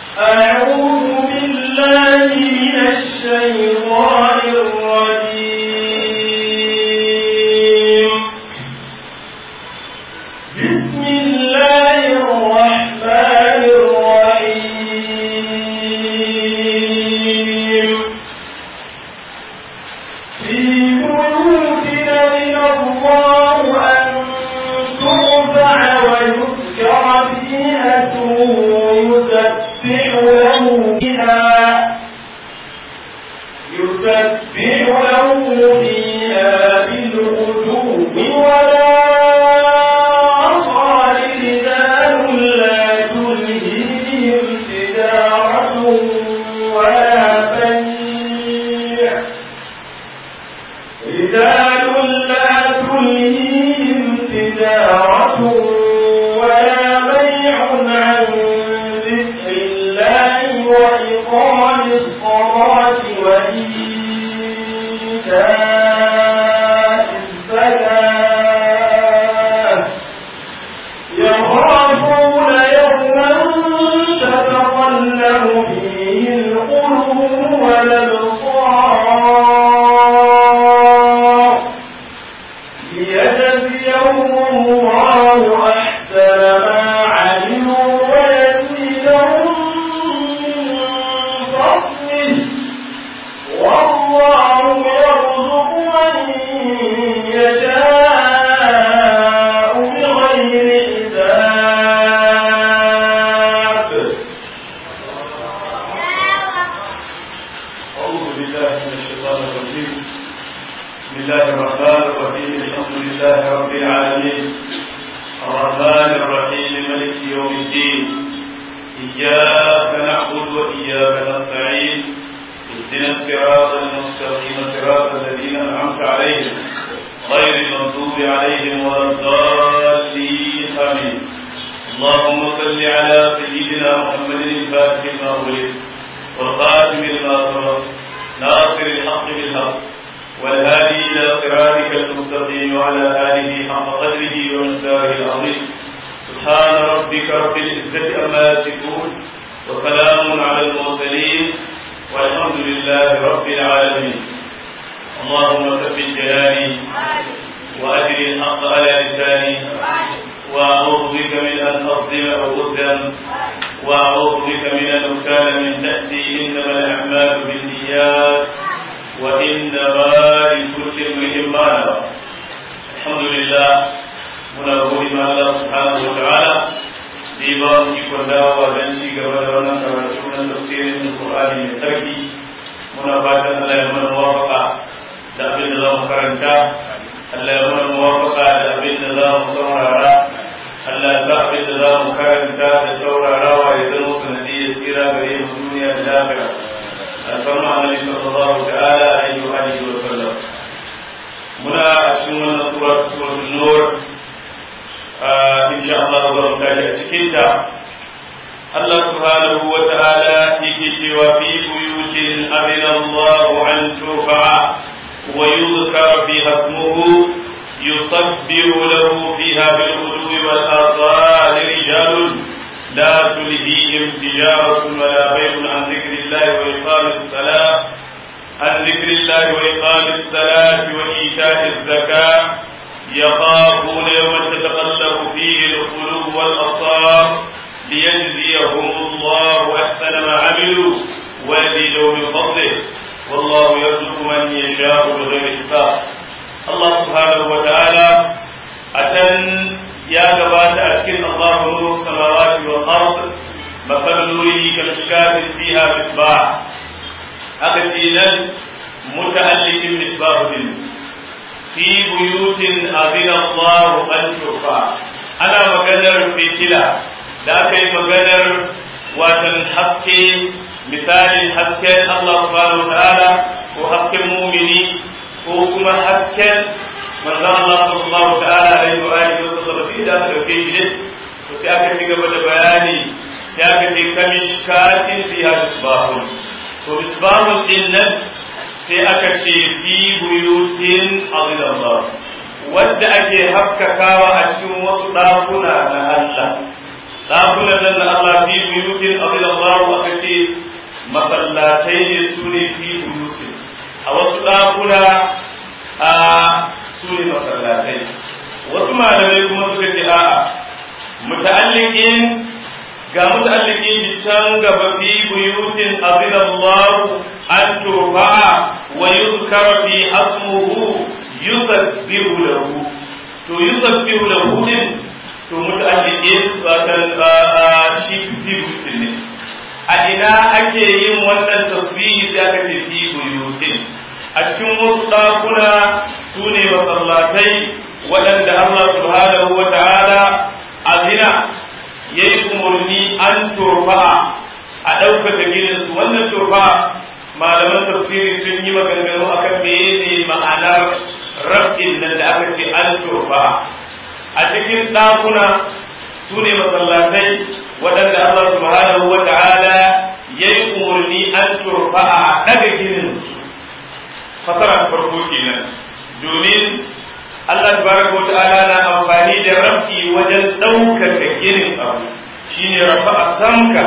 أعوذ بالله من الشيطان الرجيم بسم الله الرحمن الرحيم في بيوت من الله أن ترفع ويذكر فيها اسمه يسبح له فيها يسبح له فيها بالغدو ولا أصال رجال لا تلهيهم تجارة ولا بيع رجال لا تلهيهم تجارة ولا بيع عن ذكر الله وإقام الصلاة وإيتاء الزكاة يخافون يوما تتقلب فيه القلوب والأبصار ليجزيهم الله أحسن ما علموا ويزيدهم من فضله والله يرزق من يشاء بغير حساب أعوذ بالله من الشيطان الرجيم بسم الله الرحمن الرحيم الحمد لله رب العالمين الرحمن الرحيم ملك يوم الدين إياك نعبد وإياك نستعين اهدنا الصراط المستقيم صراط الذين أنعمت عليهم غير المغضوب عليهم ولا الضالين آمين اللهم صل على سيدنا محمد الفاتح لما أغلق والخاتم لما سبق ناصر الحق بالحق والهادي إلى صراطك المستقيم وعلى آله حق قدره ومقداره العظيم سبحان ربك رب العزة عما يصفون وسلام على المرسلين والحمد لله رب العالمين اللهم ثبت جلالي وأجر الحق على لساني وأعوذ بك من أن أظلم أو أظلم وأعوذ بك من أن أكال من تأتي إنما الأعمال بالنيات وإنما لكل امرئ ما نوى الحمد لله muna gode ma Allah subhanahu wa ta'ala da ya ba mu ikon dawowa don ci gaba da wannan karatu na tafsirin Qur'ani mai tsarki muna fatan Allah ya mana muwafaqa da abin da za mu karanta Allah ya mana muwafaqa da abin da za mu saurara Allah ya sa abin da za mu karanta da saurarawa ya zama sanadiyyar tsira gare mu duniya da lafiya alfarma annabi sallallahu ta'ala alaihi wa alihi wa sallam muna a cikin wannan sura suratul nur insha Allah za mu tashi a cikin ta Allah subhanahu wa ta'ala yake cewa fi buyutin amina Allah an turfa wa yuzkar fi hasmuhu يصبر له فيها بالغدو والآصال رجال لا تلهيهم تجارة ولا بيع عن ذكر الله وإقام الصلاة عن ذكر الله وإقام الصلاة وإيتاء الزكاة يخافون يوما تتقلب فيه القلوب والأبصار ليجزيهم الله أحسن ما عملوا ويزيدهم من فضله والله يرزق من يشاء بغير حساب الله سبحانه وتعالى أتن يا جبات أشكل الله نور السماوات والأرض مثل نوره كمشكاة فيها مصباح أكتينا متألق مصباح في بيوت أذن الله أن ترفع أنا مقدر في تلا ذاك مقدر واتن حسكي مثال حسكي الله سبحانه وتعالى وحسكي المؤمنين وكما حسكي من ذا الله صلى الله تعالى عليه وآله وسلم في ذاك الكيش وسيأكد قبل بياني يأكد كمشكات فيها مصباح ومصباح إنن sai aka ce fi buyutin Allah wadda ake haskakawa a cikin wasu ɗakuna na Allah ɗakunan nan na Allah fi buyutin abin Allah aka ce masallatai ne su ne fi buyutin a wasu ɗakuna a su ne masallatai wasu malamai kuma suka ce a'a muta'alliqin ga muta'alliqin shi can gaba fi buyutin abin Allah an turfa'a wa yuzkara fi asmuhu yusabbihu lahu to yusabbihu lahu din to muta'alliqin watan shi fi buyutin ne a ina ake yin wannan tasbihi sai aka ce fi buyutin a cikin wasu ɗakuna su ne masallatai waɗanda Allah subhanahu wa ta'ala azina ya yi umarni an turfa'a a ɗaukaka gidansu wannan turfa'a malaman tafsiri sun yi maganganu akan mene ma'anar rabin nan da aka ce an turfa'a a cikin ɗakuna su ne masallatai waɗanda Allah subhanahu wa ta'ala ya yi umarni an turfa'a a ɗaga gidansu fasara farko kenan domin Allah tabaraka wa ta'ala na amfani da rafi wajen ɗaukaka irin abu shine rafa'a samka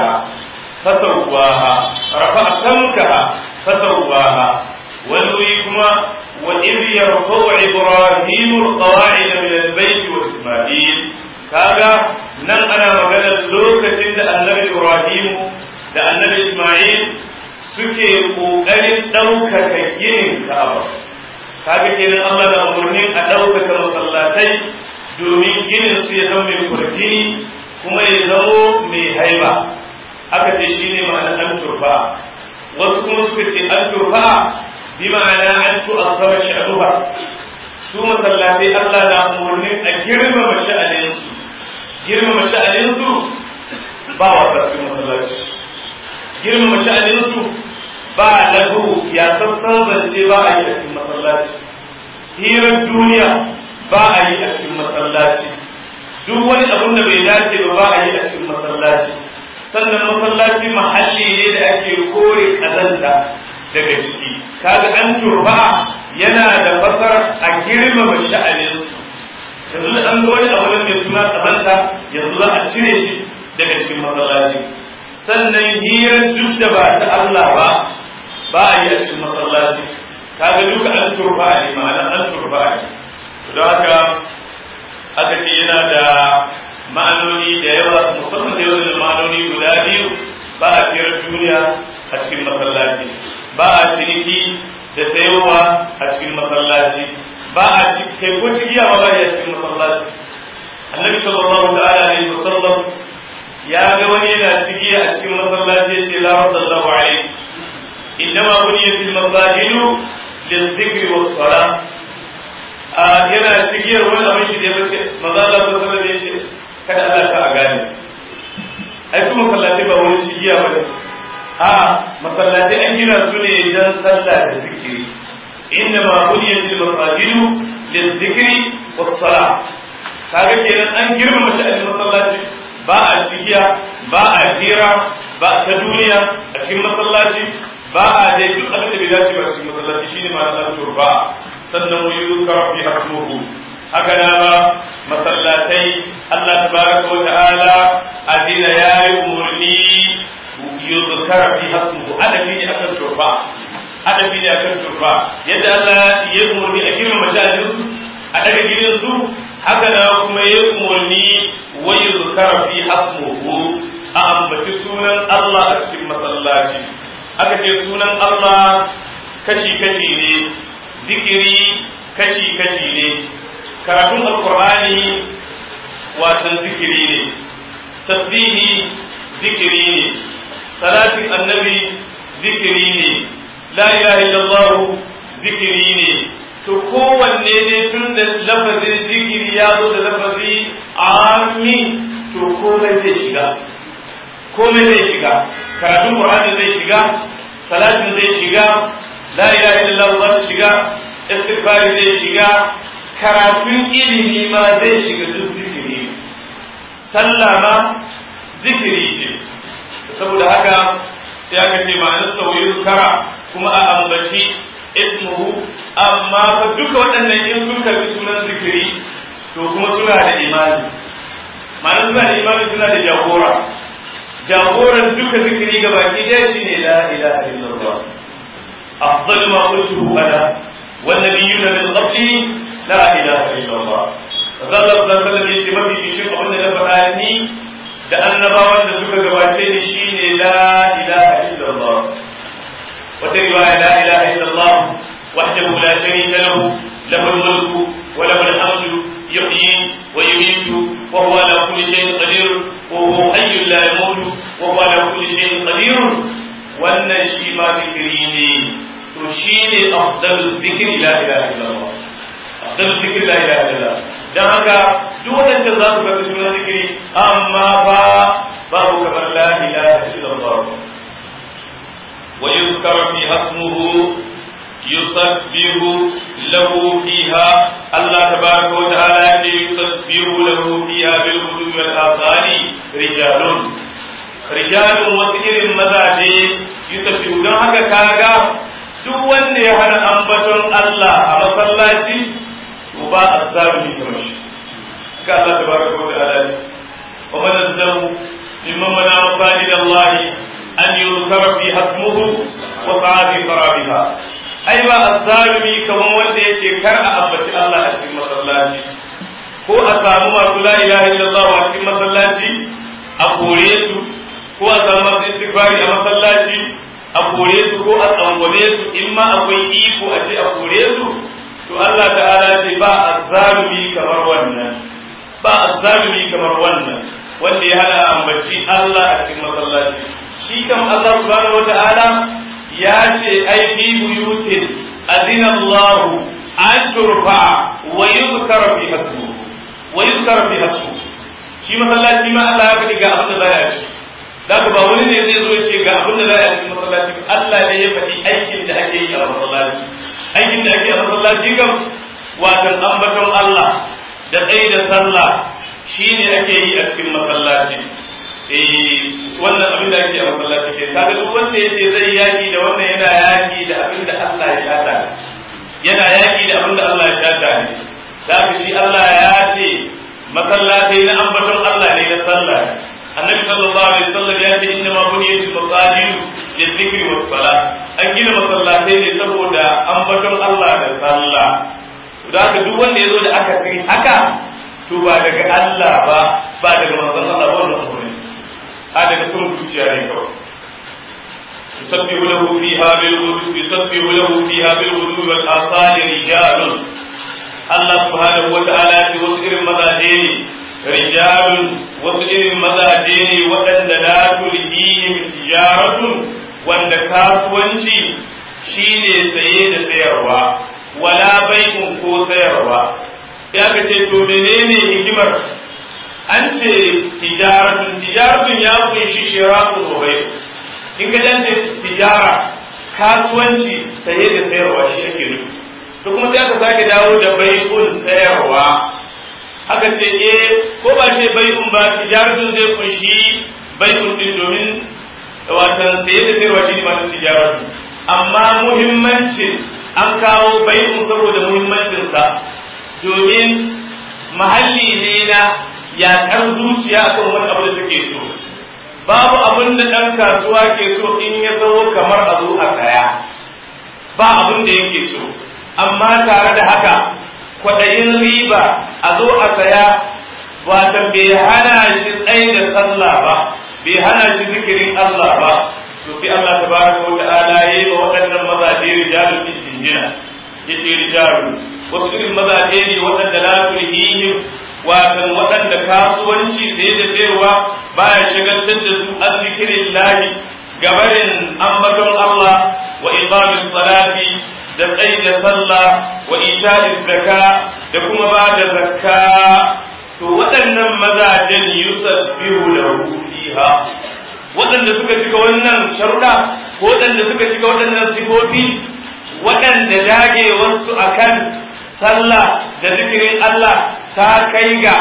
fasawwaha rafa'a samka fasawwaha wani wuri kuma wa idh yarfa'u ibrahimu alqawa'id min albayt wa isma'il kaga nan ana magana lokacin da annabi ibrahimu da annabi isma'il suke ƙoƙarin ɗaukaka ginin ka'aba kaga kenan Allah da umarnin a ɗaukaka masallatai domin ginin su ya zama mai kurjini kuma ya zamo mai haiba aka ce shi ne ma'ana an turfa wasu kuma suka ce an turfa bi ma'ana an tu'azzama sha'anuha su masallatai Allah na umarnin a girmama sha'aninsu girmama sha'aninsu ba wasa su masallaci girmama sha'aninsu ba lahu ya sassan zance ba a yi a cikin masallaci hirar duniya ba a yi a cikin masallaci duk wani abun da bai dace ba ba a yi a cikin masallaci sannan masallaci mahalli ne da ake kore kazanta daga ciki kaga an turba yana da fasar a girmama sha'aninsu yanzu da an ga wani abu mai suna kazanta yanzu za a cire shi daga cikin masallaci sannan hirar duk da ba ta Allah ba ba a yi a cikin masallaci kaga duka an turfa ne ma'ana an turfa ne don haka aka ce yana da ma'anoni da yawa musamman da yawan ma'anoni guda biyu ba a fiyar duniya a cikin masallaci ba a ciniki da sayowa a cikin masallaci ba a kai ko cigiya ba ba a cikin masallaci annabi sallallahu ta'ala alaihi wasallam ya ga wani yana cigiya a cikin masallaci ya ce la radallahu alaihi إنما بنيت المساجد للذكر والصلاة yana cigiyar wani abin shi da ya bace maza Allah ta sanar da ce kada Allah ta a gane ai kuma masallatai ba wani cigiya ba a masallatai an gina su ne dan sallah da zikiri inna ma buniyat al masajidu lil zikri was salah kaga kenan an girmama sha'anin masallaci ba a cigiya ba a hira ba ta duniya a cikin masallaci ba a dai duk abin da bai dace ba cikin masallaci shine ma Allah turba sannan wa yuzkar fi hasmuhu haka na ba masallatai Allah tabaraka wa ta'ala adina yayi umurni yuzkar fi hasmuhu adabi ne akan turba adabi ne akan turba yadda Allah ya umurni a girma majalin su a daga gidan su haka na kuma ya umurni wa yuzkar fi hasmuhu a ambaci sunan Allah a cikin masallaci aka ce sunan Allah kashi-kashi ne zikiri kashi-kashi ne karatun alkur'ani watan zikiri ne tasbihi zikiri ne salatin annabi zikiri ne la ilaha illallah zikiri ne to kowanne ne tun da lafazin zikiri ya zo da lafazi ami to komai zai shiga komai zai shiga karatun Qur'ani zai shiga salatin zai shiga la ilaha illallah zai shiga istighfari zai shiga karatun ilimi ma zai shiga duk zikiri sallah ma zikiri ce saboda haka sai aka ce ma'anar sauyin kara kuma a ambaci ismuhu amma fa duka waɗannan in sun karbi sunan zikiri to kuma suna da imani ma'ana suna da imani suna da jagora jagoran duka zikiri ga baki ɗaya shine la ilaha illallah afdal ma qultuhu ana wan nabiyuna min qabli la ilaha illallah Allah sallallahu alaihi yace mafi kishin abin da na faɗa ni da annabawan da suka gabace ni shine la ilaha illallah wata riwaya la ilaha illallah wahdahu la sharika lahu lahu al-mulku wa lahu al-hamdu yuhyi wa yumiitu wa huwa ala kulli shay'in qadir wa huwa hayyun la yamutu wa huwa ala kulli shay'in qadir wannan shi ma zikiri ne to shine afdalul zikri la ilaha illallah afdalul zikri la ilaha illallah dan haka duk wadancan za su ga sunan zikiri amma fa babu kamar la ilaha illallah wa yuzkar fi hasmuhu yusabbihu lahu fiha Allah tabaraka wa ta'ala yake yusabbihu lahu fiha bil ghudwi wal asali rijalun rijalun wasu irin mazaje yusabbihu don haka kaga duk wanda ya hana ambaton Allah a masallaci to ba azzalumi kamar shi ga Allah tabaraka wa ta'ala ce wa man azzamu mimman mana masajid Allah an yuzkara fi hasmuhu wa sa'a fi qarabiha ai ba azzalumi kamar wanda yace kar a ambaci Allah a cikin masallaci ko a samu masu la ilaha illallah a cikin masallaci a kore su ko a samu masu istighfari a masallaci a kore su ko a tsangwame su in ma akwai iko a ce a kore su to Allah ta'ala ce ba azzalumi kamar wannan ba azzalumi kamar wannan wanda ya hana ambaci Allah a cikin masallaci shi kam Allah subhanahu wata'ala ya ce ai fi buyutin adina Allah an turfa wa yuzkar fi hasbu wa yuzkar fi hasbu shi masallaci ma Allah ya faɗi ga abin da za a ci Zaka ba wani ne zai zo ya ce ga abin da za a cikin masallaci Allah ne ya faɗi aikin da ake yi a masallaci aikin da ake a masallaci kam watan ambaton Allah da tsaye da sallah shine ake yi a cikin masallaci eh wannan abin da ake a masallaci ke kaga duk wanda ya ce zai yaki da wannan yana yaki da abin da Allah ya shata yana yaki da abin da Allah ya shata ne zaka shi Allah ya ce masallatai na ambaton Allah ne na sallah annabi sallallahu alaihi wasallam ya ce inna ma buniyatul masajid lidhikri was salah an gina masallatai ne saboda ambaton Allah da sallah to haka duk wanda yazo da aka kai haka to ba daga Allah ba ba daga manzon Allah ba wannan umuri a daga sun zuciya ne kawai يسبح له فيها بالغدو يسبح له فيها بالغدو والآصال رجال الله سبحانه وتعالى في وسائر المذاهب rijalun wasu irin mazaje ne waɗanda la tulhihim tijaratun wanda kasuwanci shine saye da sayarwa wala bai'un ko sayarwa sai aka ce to menene hikimar an ce tijaratun tijaratun ya kunshi shiratu wa bai in ka dan tijara kasuwanci saye da sayarwa shi ake nufi to kuma sai aka sake dawo da bai'un sayarwa aka ce eh ko ba ce bai'un ba tijaratun zai kunshi bai'un din domin watan saye da sayarwa shi ne masu tijaratu amma muhimmancin an kawo bai'un saboda muhimmancinsa domin mahalli ne na yaƙar zuciya kan wani abu da take so babu abin da ɗan kasuwa ke so in ya zo kamar a zo a saya ba abin da yake so amma tare da haka kwaɗayin riba a zo a saya wata bai hana shi tsaye da sallah ba bai hana shi zikirin Allah ba to sai Allah tabaraka wa ta'ala yayi wa waɗannan mazaje rijalun din jinjina yace rijalun wasu irin mazaje ne waɗanda la tulhihim watan waɗanda kasuwanci da da sayarwa baya shagaltar da su an zikirin lahi gabarin ambaton Allah wa iqamis salati da tsayi da sallah wa ita'iz zaka da kuma ba da zakka to waɗannan mazajen yusabbihu lahu fiha waɗanda suka cika wannan sharuɗa ko waɗanda suka cika waɗannan sifofi waɗanda dage wasu akan sallah da zikirin Allah ta kai ga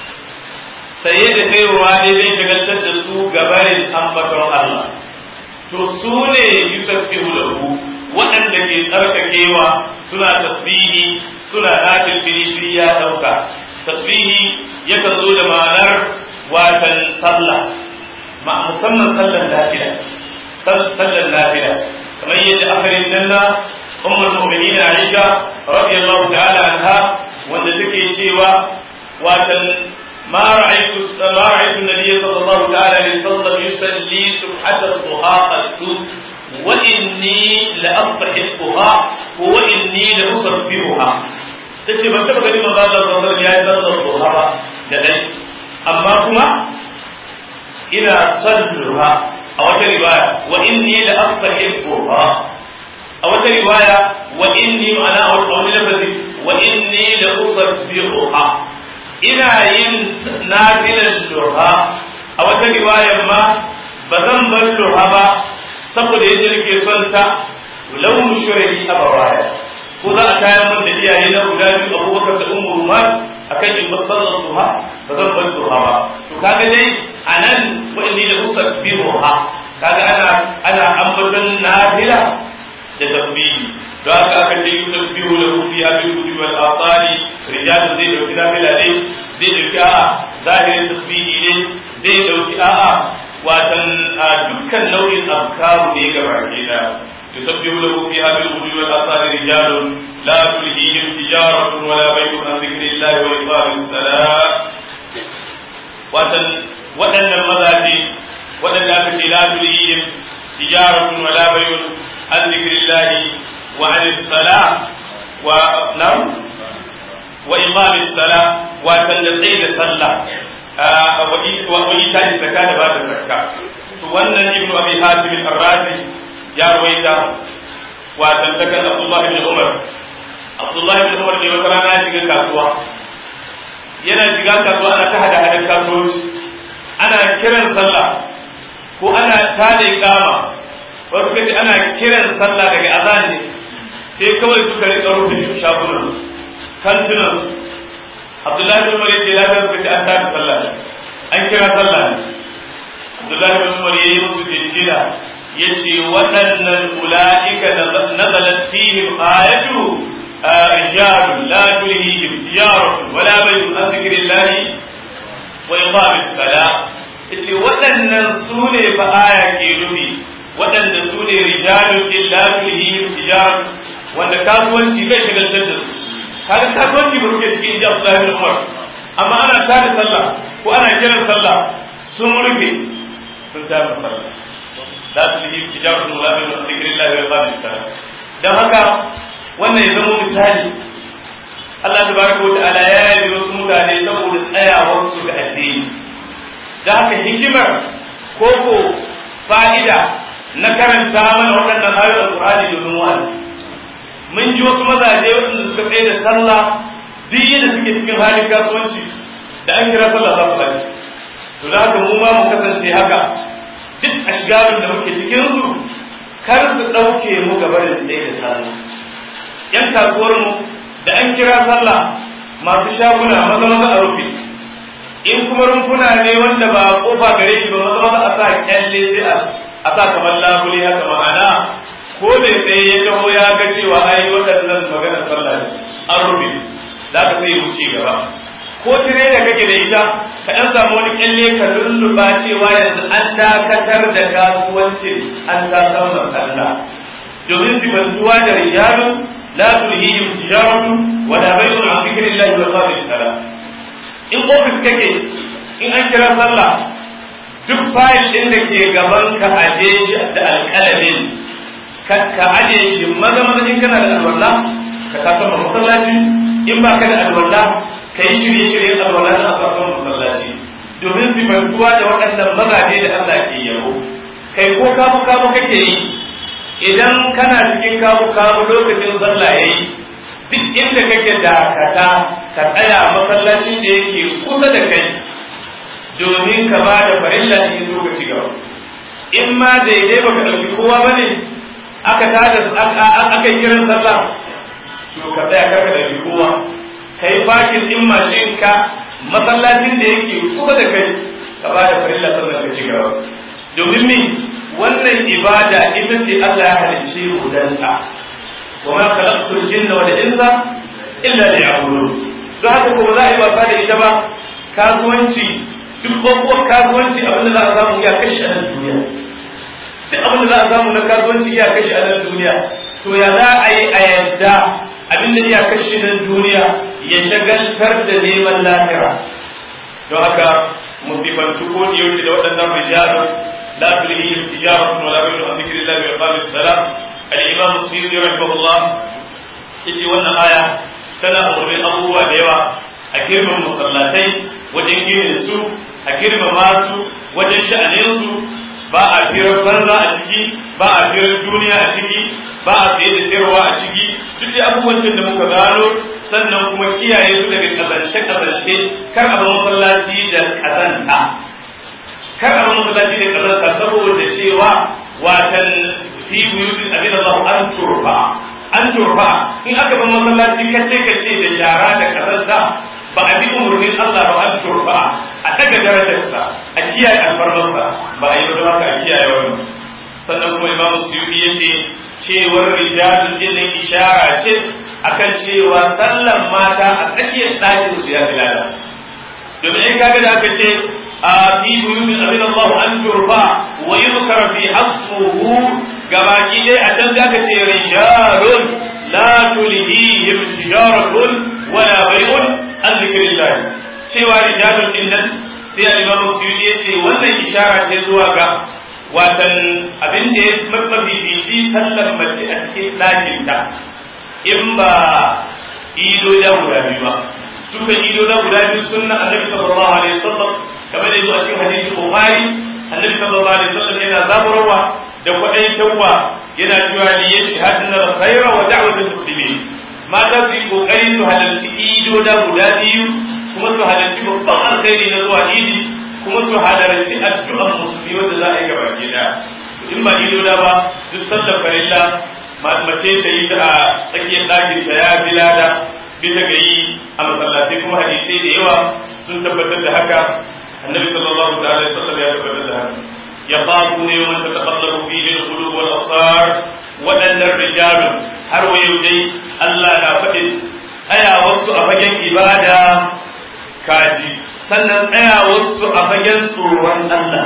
saye da sayarwa daidai shagaltar da su gabarin ambaton Allah to su ne yusabbihu lahu waɗanda ke tsarkakewa suna tasbihi suna nafil fili ya ɗauka tasbihi yakan zo da ma'anar watan sallah ma musamman sallar nafila sallar nafila kamar yadda akarin nan na ummul mu'minin Aisha radiyallahu ta'ala anha wanda take cewa watan ما رأيت ما رأيت النبي صلى الله تعالى عليه وسلم يصلي سبحة الضحى قد وإني لأضحكها وإني لأصبرها tace ban taba ganin manzo Allah sallallahu alaihi wasallam ya yi sallar duha ba da dai amma kuma ina salluha a wata riwaya wa inni la astahibuha a wata riwaya wa inni ma'ana a wani lafazi wa inni la usabbihuha ina yin nafilan duha a wata riwayar ma ba zan bar duha ba saboda yadda nake son ta launu shurahi abawaya ko za a kayan man da iyaye na guda biyu abubakar da ummu rumar akan in bar sallar duha ba zan bar duha ba to kaga dai anan wa inni la usabbihuha kaga ana ana ambaton nafila da tasbihi don haka aka ce yusabbihu lahu fiha bil kutub wal asali rijalun zai dauki nafila ne zai dauki a'a zahirin tasbihi ne zai dauki a'a watan dukkan nau'in afkaru ne ga baki da yusabbihu lahu fiha bil kutub wal asali rijalun la tulhihim tijaratun wala bay'un an dhikrillahi wa iqamis salat watan waɗannan mazaje waɗanda aka ce la tulhihim tijaratun wala bay'un an dhikrillahi وعن الصلاة ونعم وإقام الصلاة وتنزيل صلاة وإيتاء الزكاة بعد الزكاة wannan ibnu abi hatim al-razi ya rawaita wa tantakan abdullah ibn umar abdullah ibn umar ne wata rana ya shiga kasuwa yana shiga kasuwa ana ta hada hadan kasuwanci ana kiran sallah ko ana tada iqama wasu kace ana kiran sallah daga azan ne sai kawai suka rika rufe shagunan kantunan abdullahi bin umar yace lafiya suka ce an tafi sallah an kira sallah ne abdullahi bin umar yayi musu jinjina yace waɗannan ula'ika nazalat fihim ayatu رجال لا تلهيهم تجارة ولا بيع عن ذكر الله وإقام الصلاة yace waɗannan su ne fa aya ke nufi waɗanda su ne rijalun illa tulhihim tijaratu wanda kasuwanci bai shagaltar da su kaga kasuwanci ba ruke cikin inji Abdullahi bin Umar amma ana tada sallah ko ana kiran sallah sun rufe sun tada sallah la tulhihim tijaratu wala bai'un an dhikrillahi wa iqamis salat dan haka wannan ya zama misali Allah tabaraka wa ta'ala ya yi wasu mutane saboda tsayawar su ga addini da haka hikimar koko fa'ida na karanta mana waɗannan ayoyin alƙur'ani domin wa'azi mun ji wasu mazaje waɗanda suka tsaye da sallah duk yadda suke cikin halin kasuwanci da an kira sallah za su haji to da haka mu ma mu kasance haka duk ashgarun da muke cikin su kar su ɗauke mu gaba da tsaye da sallah yan kasuwar mu da an kira sallah masu shaguna maza maza a rufe in kuma rumfuna ne wanda ba kofa gare shi ba maza maza a sa kyalle sai a sa kamar labule haka ma'ana ko da sai ya taho ya ga cewa ai waɗannan magana sallah ne an rufe za ka sai wuce gaba ko tire da kake da ita ka ɗan samu wani kyalle ka lulluɓa cewa yanzu an dakatar da kasuwancin an ta samun sallah domin sifantuwa da rijalun la tulhihim tijaratu wala bai'un an dhikrillahi wa iqamis salah in ofis kake in an kira sallah duk fayil ɗin da ke gaban ka aje shi da alƙalamin ka aje shi maza maza in kana da alwala ka kasa masallaci in ba ka da alwala ka yi shirye shiryen alwala na asasan masallaci domin sifantuwa da waɗannan mazaje da Allah ke yabo kai ko kamu kamu kake yi idan kana cikin kamu kamu lokacin sallah yayi duk inda kake dakata ka tsaya masallacin da yake kusa da kai domin ka ba da farilla in zo ka ci gaba in ma daidai baka ɗauki kowa ba ne aka tada aka kiran sallah to ka tsaya karka ɗauki kowa kai fakin din mashin ka masallacin da yake kusa da kai ka ba da farilla sannan ka ci gaba domin me wannan ibada ita ce Allah ya halicce mu dan ta وما خلقت الجن والإنس إلا ليعبدون don haka ko za a yi wasa da ita ba kasuwanci duk babban kasuwanci abin da za a samu ya kashe a nan duniya duk abin da za a samu na kasuwanci ya kashe a nan duniya to ya za a yi a yadda abin da ya kashe nan duniya ya shagaltar da neman lahira don haka musibantu ko da yaushe da waɗannan rijalun la tulhihim tijaratun wala bay'un an dhikrillah wa iqamis salat al-imam muslim rahimahullah yace wannan aya tana umarnin abubuwa da yawa a girman masallatai wajen ginin su a girmama su wajen sha'anin su ba a firar banza a ciki ba a firar duniya a ciki ba a tsaye da sayarwa a ciki duk da abubuwan da muka gano sannan kuma kiyaye su daga kazance kazance kar a bar masallaci da kazanta kar a bar masallaci da kazanta saboda cewa watan fi buyutin abin Allah an turfa an turfa in aka bar masallaci kace kace da shara da kazanta ba a bi umarnin Allah ba an turfa a daga darajarsa a kiyaye alfarmarsa ba a yi ba haka a kiyaye wannan sannan kuma Imam Suyuti yace cewar rijalun din ishara ce akan cewa sallan mata a tsakiyar ɗakin su ya filada domin in kaga da aka ce a fi buyutin abin Allah an turfa wa yuzkara fi hasmuhu gabaki dai a can da aka ce rijalun la tulhihim tijaratun wala bai'un an zikrillah cewa rijalun din nan sai al-Imam Suyuti ya ce wannan ishara ce zuwa ga watan abin da ya mafifici sallar mace a cikin ɗakinta in ba ido da guda biyu ba suka ido da guda biyu sunna annabi sallallahu alaihi wasallam kamar da a cikin hadisi bukhari annabi sallallahu alaihi wasallam yana zaburwa da kwadaitarwa yana cewa li yashhadna al-khayra wa da'watul muslimin mata su yi kokari su halarci ido da guda biyu kuma su halarci babban alkhairi na zuwa idi kuma su halarci addu'an musulmi wanda za a yi gaba gida in ba ido da ba duk sallar farilla mace ta yi a tsakiyar ɗakin ta ya bi lada bisa ga yi a masallatai kuma hadisai da yawa sun tabbatar da haka annabi sallallahu alaihi wasallam ya tabbatar da haka يخافون يوما تتقلب فيه القلوب والابصار ودن الرجال har wa yau dai Allah na faɗin tsayawarsu a fagen ibada kaji sannan tsayawarsu a fagen tsoron Allah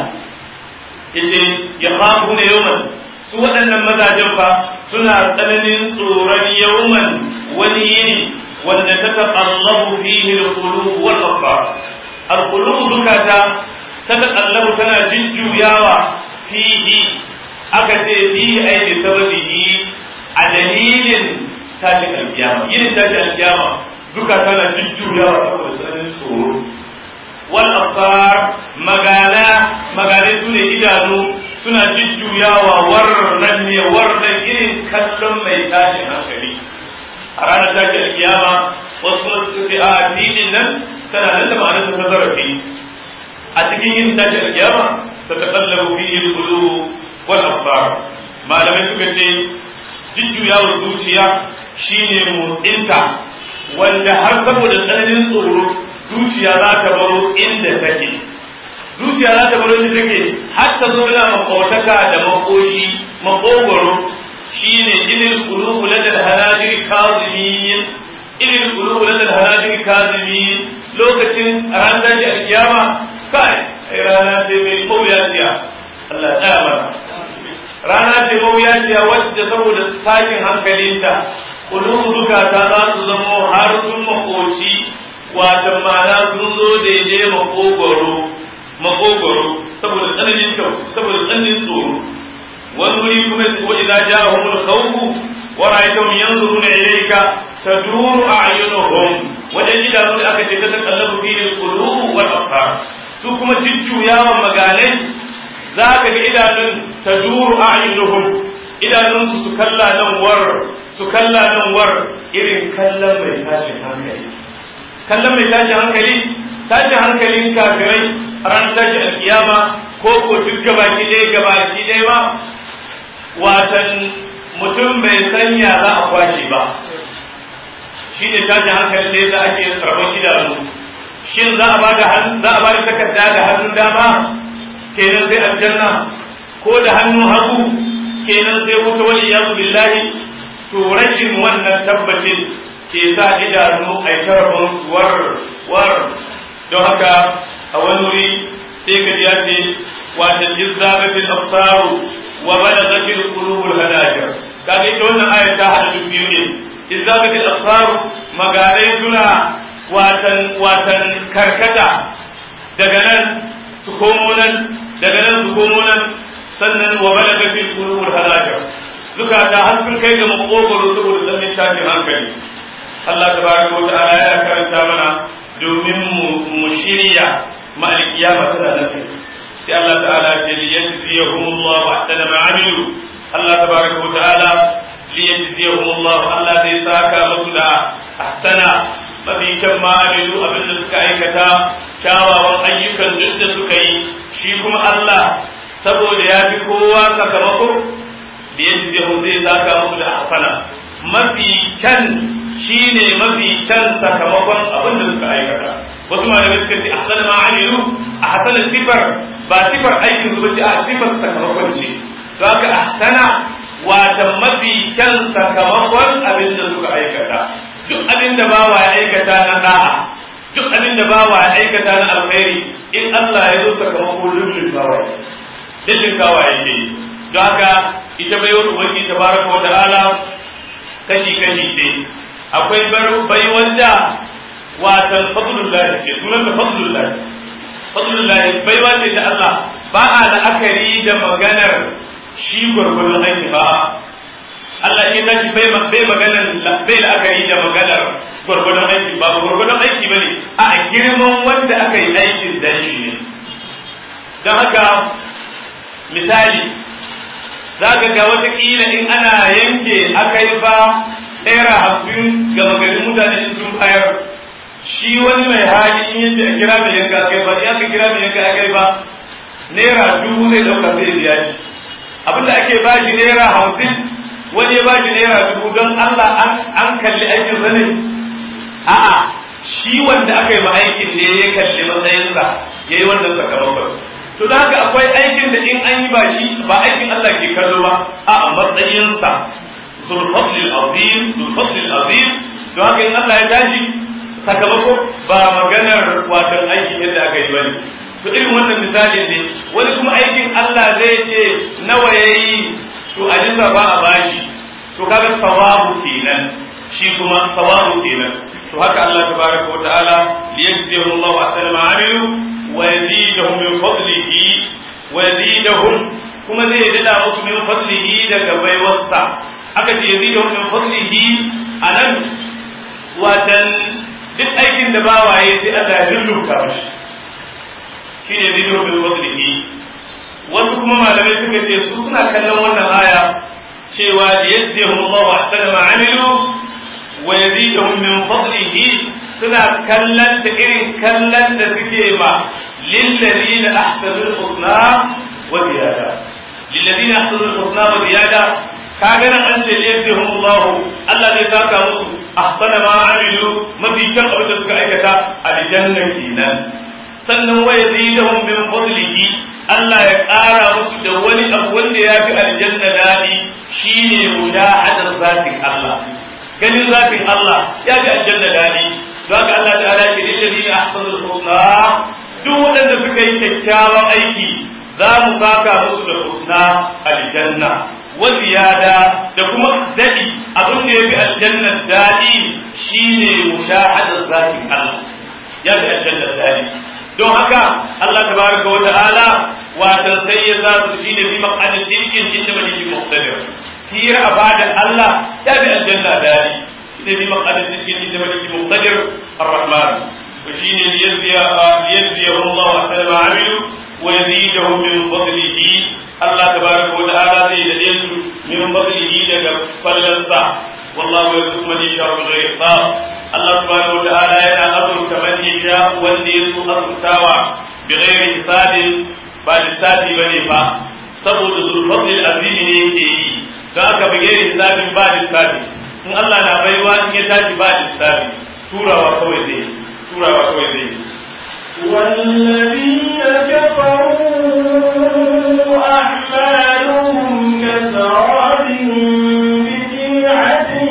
yace ya kafu ne yawman su waɗannan mazajen fa suna tsananin tsoron yawman wani yini wanda ta taƙallabu fihi al-qulub wal absar al-qulub zukata ta taƙallabu tana jujjuyawa fihi aka ce fihi ai bi sababihi a dalilin tashin alkiyama yin tashin alkiyama zukata na jujjuyawa saboda tsananin tsoro wal absar magana magane su ne idanu suna jujjuyawa warnan ne warnan irin kallon mai tashin hankali a ranar tashin alkiyama wasu kuma suka ce a filin nan tana nan da ma'anar ta zarafi a cikin yin tashin alkiyama ta taqallabu fihi al-qulub wal absar malamai suka ce jujjuyawar zuciya shine motsinta wanda har saboda tsananin tsoro zuciya za ta baro inda take zuciya za ta baro inda take har ta zo da makotaka da makoshi makogoro shine ilil qulubu ladal hanadir kazimin ilil qulubu ladal hanadir kazimin lokacin ran da shi alkiyama kai rana ce mai mawuyaciya Allah ya mana rana ce mawuyaciya wadda saboda tashin hankalinta kulubu duka ta za su zamo har sun makoci watan ma'ana sun zo daidai makogoro makogoro saboda tsananin kyau saboda tsananin tsoro wani wuri kuma wa idza ja'ahum al-khawf wa ra'aytahum yanzuruna ilayka taduru a'yunuhum wajen idanu da aka ce ta takallabu fi al-qulub wal absar su kuma jujjuyawan maganai za ka ga idanun taduru a'yunuhum idanun su kalla nan war su kalla nan war irin kallon mai tashin hankali kallon mai tashin hankali tashin hankalin kafirai a ranar tashin alkiyama ko ko duk gabaki ɗaya gabaki ɗaya ba watan mutum bai sanya za a kwashe ba shi ne tashin hankali ne za ake rabon idanu shin za a bada za a bada takarda da hannun dama kenan sai aljanna ko da hannun hagu kenan sai wuta wani yazu billahi to rashin wannan tabbacin ke sa idanu a tarafin war war don haka a wani wuri sai ka ji ya ce wata izzagatil absaru wa balagatil qulubul hanajir kaga ita wannan aya ta hada duk biyu ne izzagatil absaru maganai suna watan watan karkata daga nan su komo nan daga nan su komo nan sannan wa balagatil qulubul hanajir zukata har sun kai ga makogoro saboda tsamin tashin hankali Allah tabaraka wa ta'ala ya karanta mana domin mu shirya ma alkiyama tana nan sai sai Allah ta'ala ce li yajziyahum Allah ahsana ma amilu Allah tabaraka wa ta'ala li yajziyahum Allah Allah zai saka musu da ahsana mafi kyan ma amilu abin da suka aikata kyawawan ayyukan duk da suka yi shi kuma Allah saboda ya fi kowa sakamako da yajziyahum zai saka musu da ahsana mafi kyan shine mafi kyan sakamakon abin da suka aikata wasu malamai suka ce ahsan ma amilu ahsan sifar ba sifar aikin su bace a sifar sakamakon ce to haka ahsana wata mafi kyan sakamakon abin da suka aikata duk abin da bawa ya aikata na da'a duk abin da bawa ya aikata na alkhairi in Allah ya zo sakamako lullun kawai lullun kawai yake don haka ita bai wani ubangi tabaraka wa ta'ala kashi kashi ce akwai bai wanda watan fadlullah ce sunan da fadlullah fadlullah baiwa ce ta Allah ba a la'akari da maganar shi gurgurun aiki ba Allah ya tashi bai bai maganar bai la'akari da maganar gurgurun aiki ba gurgurun aiki bane a girman wanda aka yi aikin dan shi ne don haka misali za ka ga watakila in ana yanke akai ba naira hamsin ga magarin mutane sun bayar shi wani mai hali in yace a kira mai yanka akai ba in aka kira mai yanka akai ba naira dubu zai dauka sai ya biya shi abinda ake ba shi naira hamsin wani ya ba shi naira dubu don Allah an kalli aikin sa ne a'a shi wanda aka yi ma aikin ne ya kalli matsayinsa ya yi wannan sakamakon to da haka akwai aikin da in an yi ba shi ba aikin Allah ke kallo ba a'a matsayinsa zulfadlil azim zulfadlil azim don haka in Allah ya tashi sakamako ba maganar watan aikin yadda aka yi bane to irin wannan misali ne wani kuma aikin Allah zai ce nawa yayi to a jinsa ba a bashi to kaga sawabu kenan shi kuma sawabu kenan to haka Allah tabaraka wa ta'ala liyajzihum Allah ahsana ma amilu wa yazidahum min fadlihi wa yazidahum kuma zai dada musu min fadlihi daga baiwarsa aka ce yazidahum min fadlihi anan watan duk aikin da ba waye sai Allah ya lullunka mashi shi ne zido bil fadlihi wasu kuma malamai suka ce su suna kallon wannan aya cewa da yazdihum Allah wa ahsana ma amilu wa yazidahum min fadlihi suna kallon da irin kallon da suke ma lil ladina ahsanul husna wa ziyada lil ladina ahsanul husna wa ziyada kaga nan an ce yazdihum Allah Allah zai saka musu ahsana ma amilu mafi kyan abin da suka aikata aljanna kenan sannan wa yazidahum min fadlihi Allah ya ƙara musu da wani abu wanda ya fi aljanna daɗi shine mujahadar zatin Allah ganin zatin Allah ya fi aljanna daɗi don haka Allah ta'ala ke lil ladina ahsanul husna duk waɗanda suka yi kyakkyawan aiki za mu saka musu da husna aljanna wa ziyada da kuma daɗi abin da ya fi aljanna daɗi shine mushahadar zatin Allah ya fi aljanna daɗi don haka Allah tabaraka wa ta'ala watan sai ya za su shine bi maqad sirkin inda maliki muqtadir hira abada Allah ya bi aljanna dali shine bi maqad sirkin inda maliki muqtadir arrahman wa shine liyazziya liyazziya Allah wa sallama amilu wa yazidahum min fadlihi Allah tabaraka wa ta'ala zai dade su min fadlihi daga fallansa wallahu yarzuqu man yasha'u bighayri hisab Allah subhanahu wata'ala yana azurta man yasha wanda ya so azurtawa bi ghairi hisabin ba lissafi bane ba saboda zulfadlil azim ne yake yi don haka bi ghairi hisabin ba lissafi in Allah na baiwa in ya tashi ba lissafi turawa kawai zai turawa kawai zai والذين كفروا أعمالهم كسراب بقيعة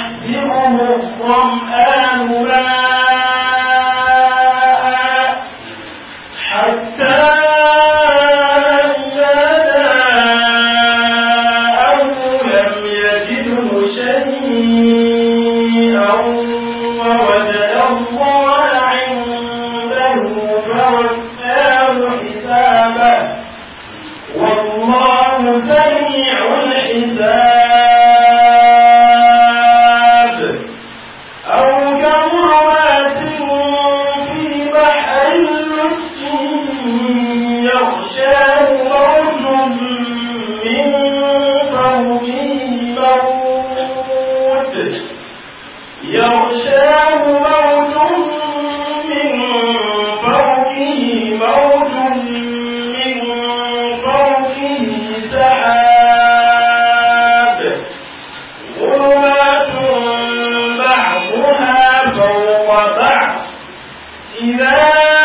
يحسبه الظمآن ماء سريع الحساب أو كظلمات في بحر لجي يغشاه موج من فوقه موت يغشاه موج من فوقه موج من فوقه سحاب ظلمات بعضها فوق بعض إذا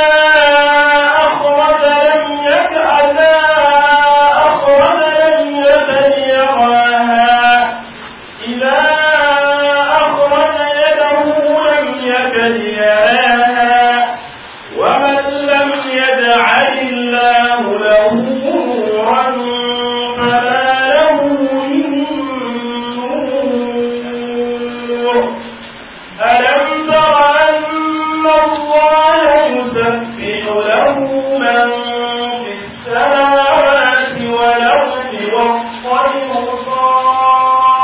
أخرج لم يكأ أخرج لم يكن يراها إذا أخرج يده لم يكن يراها ومن لم يجعل الله له نورا فما له من نور ألم تر أن الله يسبح له من في السماوات والأرض والطير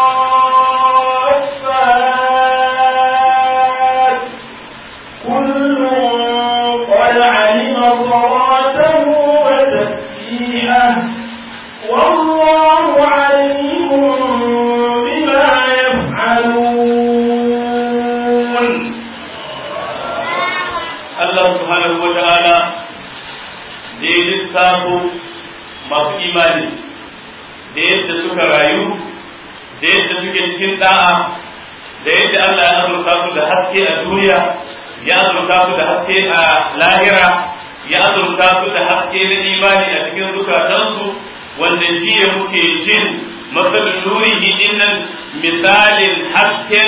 صافات كل قد علم صلاته وتسبيحه والله عليم بما يفعلون Allah subhanahu wa ta'ala da ya lissafo masu imani da yadda suka rayu da yadda suke cikin da'a da yadda Allah ya azurta su da haske a duniya ya azurta su da haske a lahira ya azurta su da haske na imani a cikin zukatansu wanda jiya muke jin matsalin nurihi dinnan misalin hasken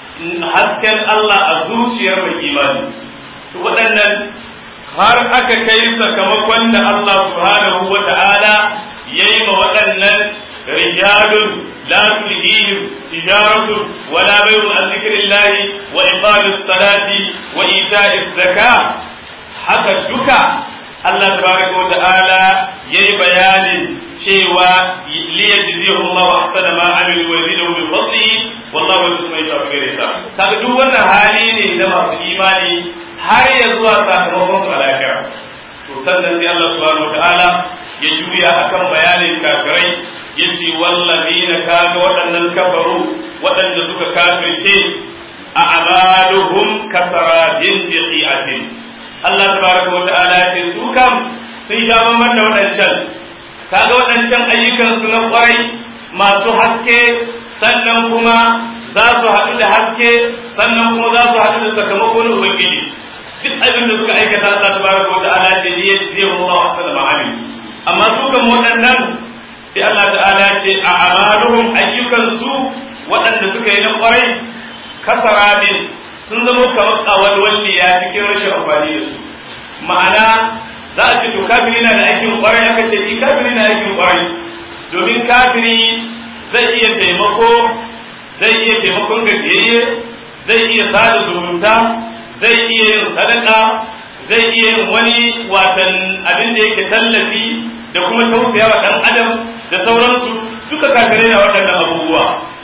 hasken Allah a zuciyar mai imani to waɗannan har aka kai sakamakon da Allah subhanahu wa ta'ala ya yi ma waɗannan rijalun la tulhihim tijaratun wala bay'un an zikrillahi wa iqamis salati wa ita'iz zakah haka duka Allah tabaraka wa ta'ala yayi bayanin cewa liyajzihu Allah ahsana ma amilu wa yazidu min fadlihi wallahu yusma yasha bi ghairi hisab kaga duk wannan hali ne na masu imani har ya zuwa sakamakon su a lahira to sannan sai Allah subhanahu wa ta'ala ya juya akan bayanin kafirai yace wallazina kaga waɗannan kafaru waɗanda suka kafirce a amaluhum kasarabin biqi'atin Allah tabaraka wa ta'ala ya ce su kam sun sha bamban da waɗancan kaga waɗancan ayyukan su na ƙwarai masu haske sannan kuma za su haɗu da haske sannan kuma za su haɗu da sakamako na ubangiji duk abin da suka aikata Allah tabaraka wa ta'ala ce ne zai Allah wa sallama amin amma su kan waɗannan sai Allah ta'ala ce a amaluhum ayyukan su waɗanda suka yi na ƙwarai kasarabin sun zama kamar kawalwalliya cikin rashin amfani da su ma'ana za a ce to kafiri na da aikin kwarai aka ce ni kafiri na aikin kwarai domin kafiri zai iya taimako zai iya taimakon gajiyayye zai iya sada zumunta zai iya yin sadaka zai iya yin wani watan abin da yake tallafi da kuma tausaya wa ɗan adam da sauransu duka kafirai na waɗannan abubuwa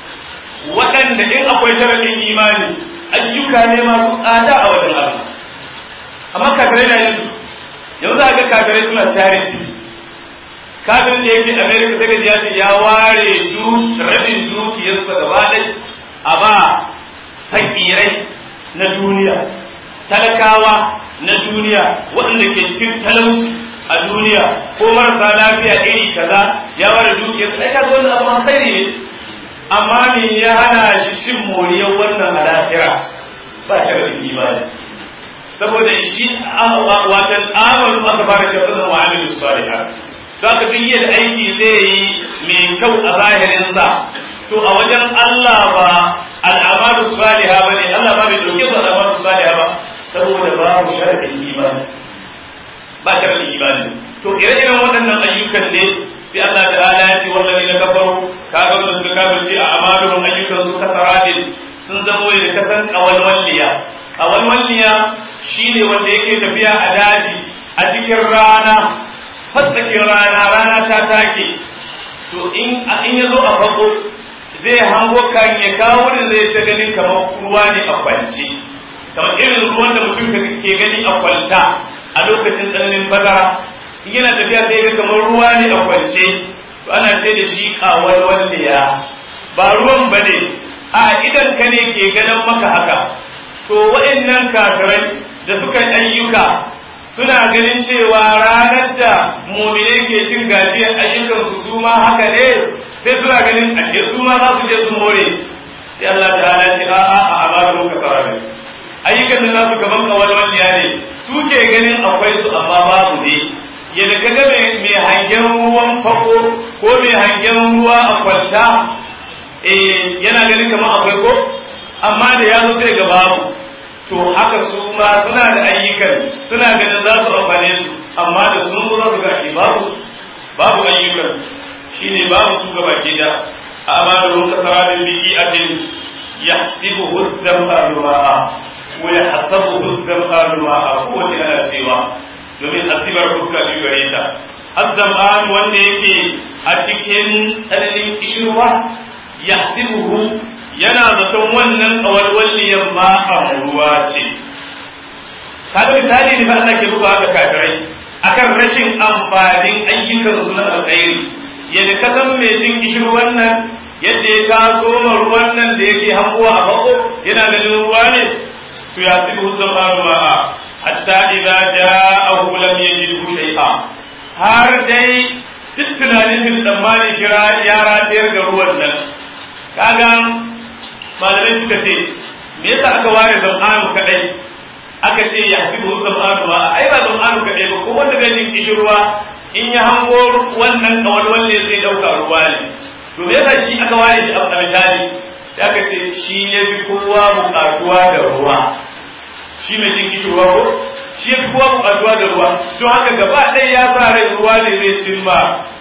waɗanda in akwai sharaɗin imani ayyuka ne masu tsada a wajen Allah amma kafirai na yin yanzu za ga kafirai suna charity kafirin da yake America daga ya ce ya ware rabin dukiyarsa gaba ɗai a ba fakirai na duniya talakawa na duniya waɗanda ke cikin talauci a duniya ko marasa lafiya iri kaza ya ware dukiyarsa ai kaga wannan abu alkhairi ne amma me ya hana shi cin moriyar wannan al'akira ba shi da imani saboda shi watan amalu aka fara shi da wa amilu salihah to aka duk yadda aiki zai yi mai kyau a zahirin sa to a wajen Allah ba al'amalu salihah bane Allah ba bai dauke su al'amalu salihah ba saboda babu sharadin imani ba sharadin imani to ire-iren waɗannan ayyukan ne sai Allah ta'ala ya ce wallahi na kafaru kaga wanda suka kafirce a amaluhum ayyukan su kasaradin sun zamo da kasan kawalwalliya kawalwalliya shine wanda yake tafiya a daji a cikin rana fatsakin rana rana ta take to in in ya zo a farko zai hango kan ya kawo da zai ta ganin kamar ruwa ne a kwance kamar irin ruwan da mutum ke gani a kwalta a lokacin tsananin bazara in yana tafiya sai ga kamar ruwa ne a kwance to ana ce da shi kawal walliya ba ruwan ba ne a idan ka ne ke ganin maka haka to waɗannan kafirai da suka ayyuka suna ganin cewa ranar da muminai ke cin gajiyar ayyukan su ma haka ne sai suna ganin ashe su ma za su je su more sai Allah ta'ala ce a a a ba da muka sarare ayyukan da nasu gaban kawalwalliya ne su ke ganin akwai su amma babu ne yadda ka ga mai hangen ruwan fako ko mai hangen ruwa a kwalta eh yana ganin kamar akwai ko amma da ya zo sai ga babu to haka su ma suna da ayyukan suna ganin za su amfane su amma da sun zo za su gashi babu babu ayyukan shine babu su gaba ke da amalu kasarabin biki atin yahsibuhu az-zam'anu ma'a wa yahsabuhu az-zam'anu ma'a ko wani ana cewa domin asibar fuska biyu gare ta az-zam'an wanda yake a cikin tsananin kishirwa yahsibuhu yana zaton wannan kawalwalliyan ma a ruwa ce kaga misali ne fa Allah ke buga haka kafirai akan rashin amfanin ayyukan su na alkhairi yadda ka san mai jin kishir wannan yadda ya taso ma ruwan nan da yake hanguwa a bako yana ganin ruwa ne to ya fi huzan ma'a hatta idza ja'ahu lam yajidhu shay'a har dai duk tunanin shi tsammanin shi ya ratayar da ruwan nan kaga malamai suka ce me yasa aka ware zam'anu kadai aka ce ya fi zam'anu ba ai ba zam'anu kadai ba ko wanda ganin kishirwa in ya hango wannan kawalwal ne zai dauka ruwa ne to me yasa shi aka ware shi a misali da aka ce shi ya fi kowa bukatuwa da ruwa shi mai jin kishirwa ko shi ya fi kowa bukatuwa da ruwa to haka gaba ɗaya ya sa rai ruwa ne zai cimma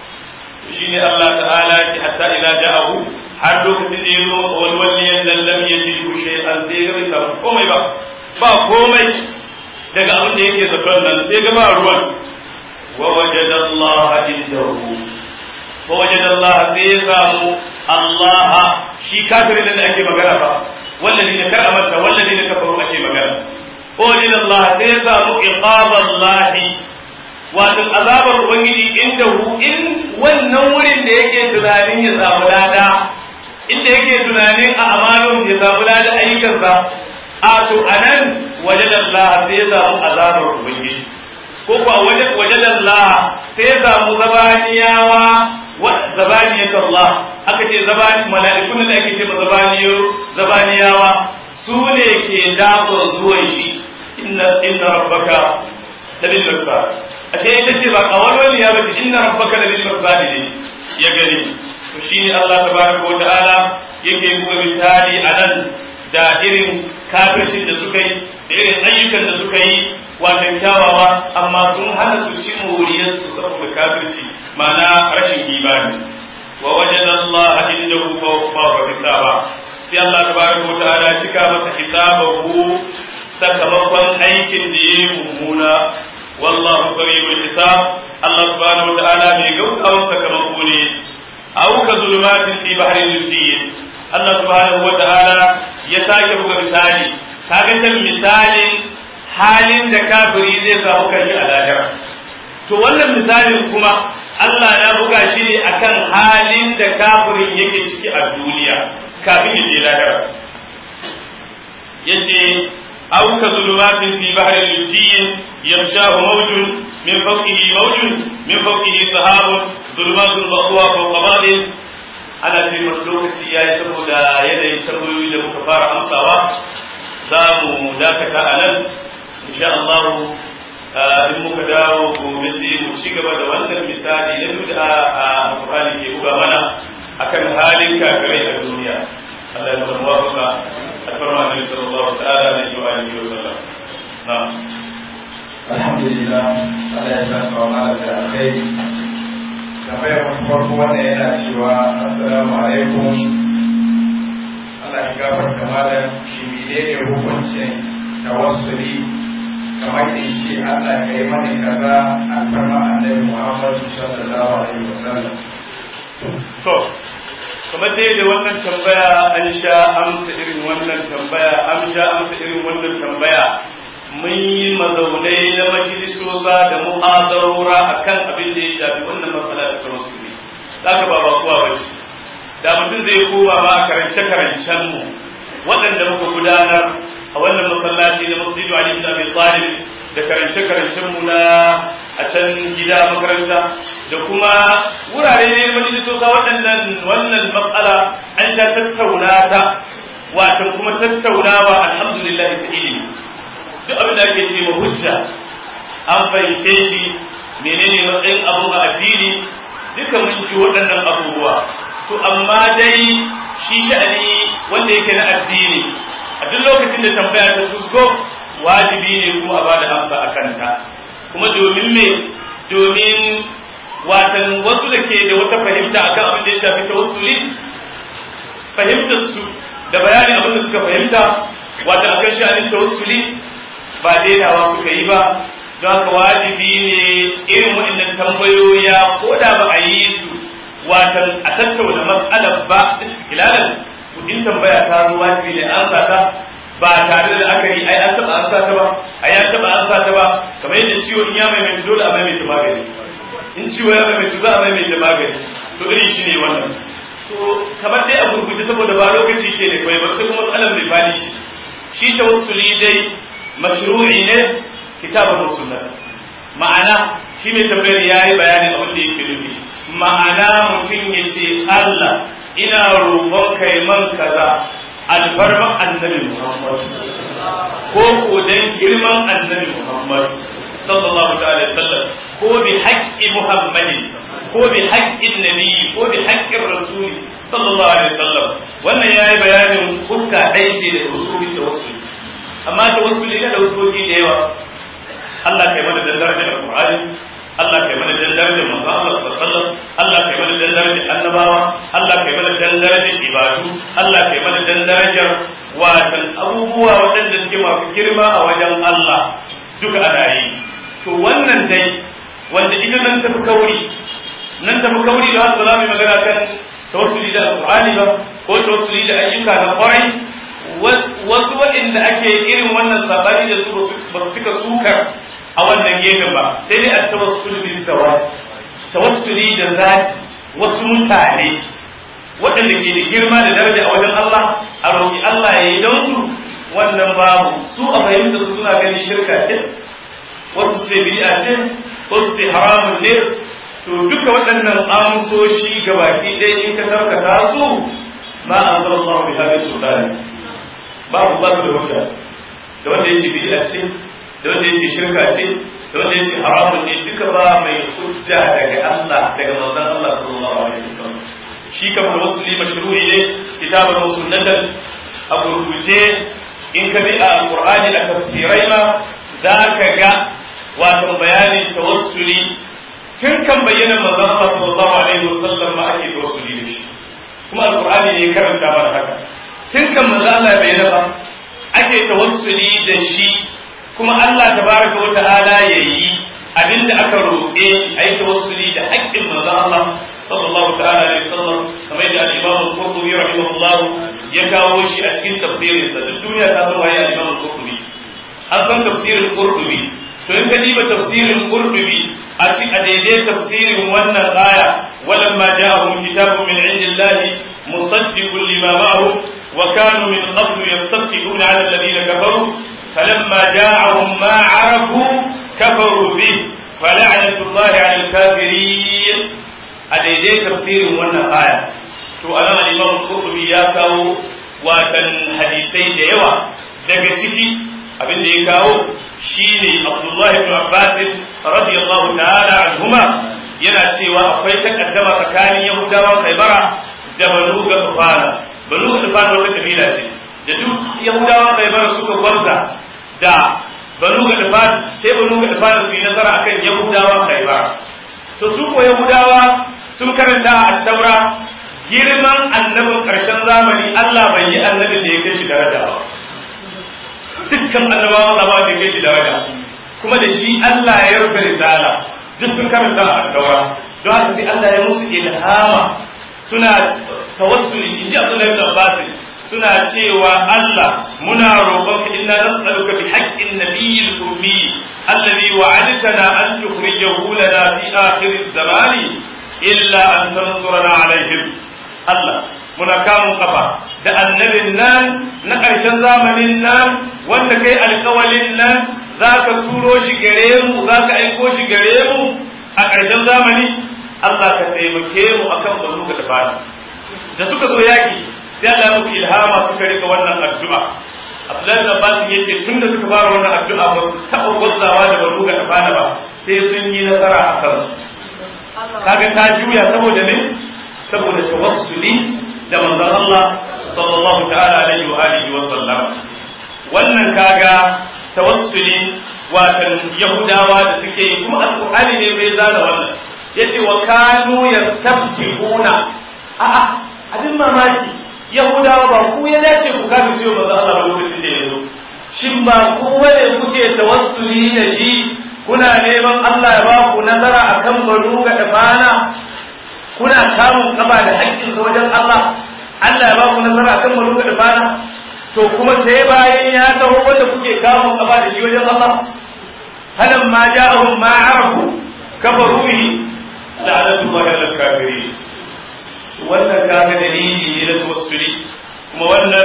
shi ne Allah ta'ala ce hatta ila ja'ahu har lokacin da ya zo wani wani yadda lam ya ji kushe an sai ga bai samu komai ba ba komai daga abin da yake zaton nan sai ga ba ruwan wa wajada Allah indahu wa wajada Allah sai ya samu Allah shi kafirin da ake magana ba wallazi ne kar amanta wallazi ne kafaru ake magana wa wajada Allah sai ya samu iqaballahi wato azabar ubangiji indahu in wannan wurin da yake tunanin ya samu lada inda yake tunanin a amalun ya samu lada ayyukansa a to anan wajen Allah sai ya samu azabar ubangiji ko kuwa wajen Allah sai ya samu zabaniyawa zabaniyat Allah aka ce zabani mala'ikun da ake ce zabaniyo zabaniyawa su ne ke dakon zuwan shi inna inna rabbaka labil mirsad ashe ita ce ba kawalwal ya bace inna rabbaka labil mirsad ne ya gani to shine Allah tabaraka wa ta'ala yake buga misali anan da irin kafircin da suka yi da irin ayyukan da suka yi wato kyawawa amma sun hana su ci moriyar su saboda kafirci ma'ana rashin imani wa wajada Allah indahu fa hisaba sai Allah tabaraka wa ta'ala cika masa hisabahu sakamakon aikin da ya yi mummuna wallahu qaribul hisab Allah subhanahu wa ta'ala mai gaugawa sakamako ne aw ka zulumatin fi bahrin lujiyyin Allah subhanahu wa ta'ala ya sake buga misali kaga can misalin halin da kafiri zai samu kanshi a lahira to wannan misalin kuma Allah ya buga shi ne akan halin da kafirin yake ciki a duniya kafin ya je lahira yace أو كظلمات في بحر لجي يغشاه موج من فوقه موج من فوقه سحاب ظلمات بعضها فوق بعض ana ce masu lokaci ya yi saboda yanayin tambayoyi da muka fara amsawa za mu dakata a nan insha Allah in muka dawo gobe sai mu ci gaba da wannan misali na duk da a Qur'ani ke buga mana akan halin kafirai a duniya Allah ya zama wafaka أكرم النبي صلى الله تعالى عليه وآله وسلم نعم الحمد لله على إسلام وعلى الخير tambayar farko wanda yana cewa assalamu alaikum Allah ya gafarta malam shi menene hukuncin tawassuli kamar da shi Allah ya yi mani kaza alfarma annabi Muhammad sallallahu alaihi wasallam to kamar dai da wannan tambaya an sha amsa irin wannan tambaya an sha amsa irin wannan tambaya mun yi mazaunai na majalisosa da mu'azarora akan abin da ya shafi wannan matsala da kuma su ne zaka ba ba kuwa bace da mutum zai koma ma karance karancen mu waɗanda muka gudanar a wannan masallaci na masjidu Ali ibn Abi Talib da karance karancen mu na a can gida makaranta da kuma wurare ne majalisosa waɗannan wannan matsala an sha tattauna ta wato kuma tattaunawa alhamdulillah ta ilimi duk abin da ake ce ma hujja an fahimce shi menene matsayin abu a fili duka mun ji waɗannan abubuwa to amma dai shi sha'ani wanda yake na addini a duk lokacin da tambaya ta fusko wajibi ne kuma a ba da amsa a kanta kuma domin me domin watan wasu da ke da wata fahimta akan abin da ya shafi tawassuli fahimtar su da bayanin abin da suka fahimta wata akan sha'anin tawassuli ba dainawa suka yi ba don haka wajibi ne irin waɗannan tambayoya ko da ba a yi su watan a tattauna matsalar ba istiklalan in tambaya ta zo wajibi ne an sata ba tare da aka yi ai an taba an sata ba ai an taba an sata ba kamar yadda ciwo in ya maimaita dole a maimaita magani in ciwo ya maimaita za a maimaita magani to irin shi ne wannan to kamar dai a gurguje saboda ba lokaci ke ne kawai ba sai kuma matsalar mai fadi shi shi tawassuli dai mashru'i ne kitabun sunnah ma'ana shi mai tambayar yayi bayanin abin da yake nufi ma'ana mutum ya ce Allah ina roƙon kai man kaza alfarma annabi Muhammad ko ko dan girman annabi Muhammad sallallahu alaihi wasallam ko bi haqqi Muhammadin ko bi haqqin nabi ko bi haqqin rasuli sallallahu alaihi wasallam wannan yayi bayanin fuska ɗaya ce da usuli da wasuli amma ta wasuli da usuli da yawa Allah kai mana da darajar Qur'ani Allah kai mana dan darajar manzo Allah sallallahu alaihi Allah kai mana dan darajar annabawa Allah kai mana dan darajar ibadu Allah kai mana dan darajar watan abubuwa waɗanda suke masu girma a wajen Allah duka ana yi to wannan dai wanda ita nan tafi kauri nan tafi kauri da wasu zamu magana kan tawassuli da alqur'ani ba ko tawassuli da ayyuka na kwarai wasu waɗanda ake irin wannan sabani da su ba su cika sukar a wannan gefen ba sai dai a tawassuli bil zawat tawassuli da zati wasu mutane waɗanda ke da girma da daraja a wajen Allah a roƙi Allah ya yi don su wannan babu su a fahimta su suna ganin shirka ce wasu ce bid'a ce wasu ce haramun ne to duka waɗannan amsoshi gabaki ɗaya in ka tarkata su ma anzalallahu bi hadhihi sultani babu ba da hujja da wanda ya ce bid'a ce da wanda ya ce shirka ce da wanda ya ce haramun ne duka ba mai hujja daga Allah daga manzon Allah sallallahu alaihi wasallam shi kamar wasuli mashru'i ne kitabun sunnatan a gurguje in ka bi a alqur'ani a tafsirai ma za ka ga wato bayanin tawassuli tun kan bayyana manzon Allah sallallahu alaihi wasallam ma ake tawassuli da shi kuma alqur'ani ne karanta mana haka tun kan manzo Allah bai ba ake tawassuli da shi kuma Allah tabaraka wa ta'ala yayi abinda aka roƙe shi ayi tawassuli da haƙƙin manzo Allah sallallahu ta'ala alaihi wasallam kamar da al-Imam al-Qurtubi rahimahullah ya kawo shi a cikin tafsirin sa duk duniya ta san waye al-Imam al-Qurtubi an san tafsirin Qurtubi to in ka diba tafsirin Qurtubi a ci a daidai tafsirin wannan aya walamma ja'ahum kitabun min indillahi musaddiqun lima ma'ahum وكانوا من قبل يستفتحون على الذين كفروا فلما جاءهم ما عرفوا كفروا به فلعنة الله على الكافرين أديدي تفسير وانا آية to anan al-Imam Qurtubi ya kawo watan hadisai da yawa daga ciki abin da ya kawo shine Abdullah ibn Abbas radiyallahu ta'ala anhuma yana cewa akwai takaddama tsakanin Yahudawa Khaybara da Banu Gafara banu Gafar wata kabila ce da duk Yahudawa kai bar suka gwarza da banu Gafar sai banu Gafar su yi nasara akan Yahudawa kai bar to su ko Yahudawa sun karanta a Taura girman annabin karshen zamani Allah bai yi annabin da ya kai shi daraja ba dukkan annabawan Allah ba da ya kai shi daraja kuma da shi Allah ya rufe risala duk sun karanta a Taura don haka sai Allah ya musu ilhama suna tawassuli inji Abdullahi ibn Abbas suna cewa Allah muna roƙon ka inna nas'aluka bi haqqin nabiyyil ummi alladhi wa'adtana an tukhrijahu lana fi akhir az-zamani illa an tansurana alaihim Allah muna kamun kafa da annabin nan na ƙarshen zamanin nan wanda kai alƙawalin nan za ka turo shi gare mu za ka aiko shi gare mu a ƙarshen zamani Allah ka taimake mu akan banu ga tafani da suka zo yaki sai Allah ya musu ilhama suka rika wannan addu'a Abdullahi da Abbas ya ce tun da suka fara wannan addu'a ba su taɓa gwazzawa da banu ga tafani ba sai sun yi nasara a kansu kaga ta juya saboda me saboda tawassuli da manzon Allah sallallahu ta'ala alaihi wa alihi wa sallam wannan kaga tawassuli watan yahudawa da suke yi kuma alqur'ani ne bai zana wannan yace wa kanu yastafihuna a'a abin mamaki yahudawa ba ku ya dace ku kafin cewa manzon Allah ba lokacin da ya zo shin ba ku wane kuke tawassuli da shi kuna neman Allah ya ba ku nazara akan banu ga dafana kuna samun kaba da haƙƙin wajen Allah Allah ya ba ku nasara akan banu ga dafana to kuma sai bayan ya taho wanda kuke kamun kaba da shi wajen Allah halan ma ja'ahum ma arafu kafaru bihi la'anatu Allah ala kafirin wannan kaga dalili ne na tawassuli kuma wannan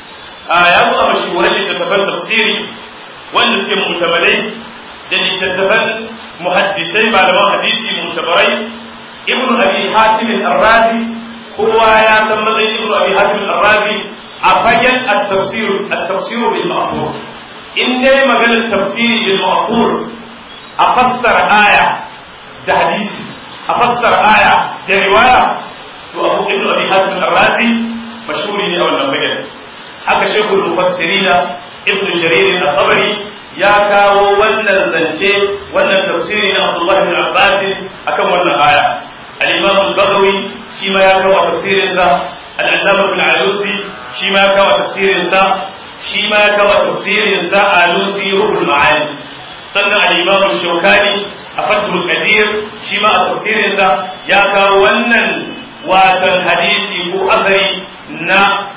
ya zo a mashahuran littattafan tafsiri wanda suke mutamalai da littattafan muhaddisai malaman hadisi mutabarai ibn abi hatim al-arrazi kowa ya san matsayin ibn abi hatim al-arrazi a fagen at-tafsir at-tafsir bil ma'qul in dai maganar tafsiri bil ma'qul a fassara aya da hadisi a fassara aya da riwaya to abu ibn abi hatim al-arrazi mashhuri ne a wannan fagen haka shekul mufassirina ibn jarir al-tabari ya kawo wannan zance wannan tafsiri na Abdullah bin Abbas akan wannan aya al-Imam al-Baghawi shi ma ya kawo tafsirin sa al-Allama bin Alusi shi ma ya kawo tafsirin sa shi ma ya kawo tafsirin sa Alusi Ruhul Ma'ani sannan al-Imam al-Shawkani a Fathul Qadir shi ma a tafsirin sa ya kawo wannan watan hadisi ko asari na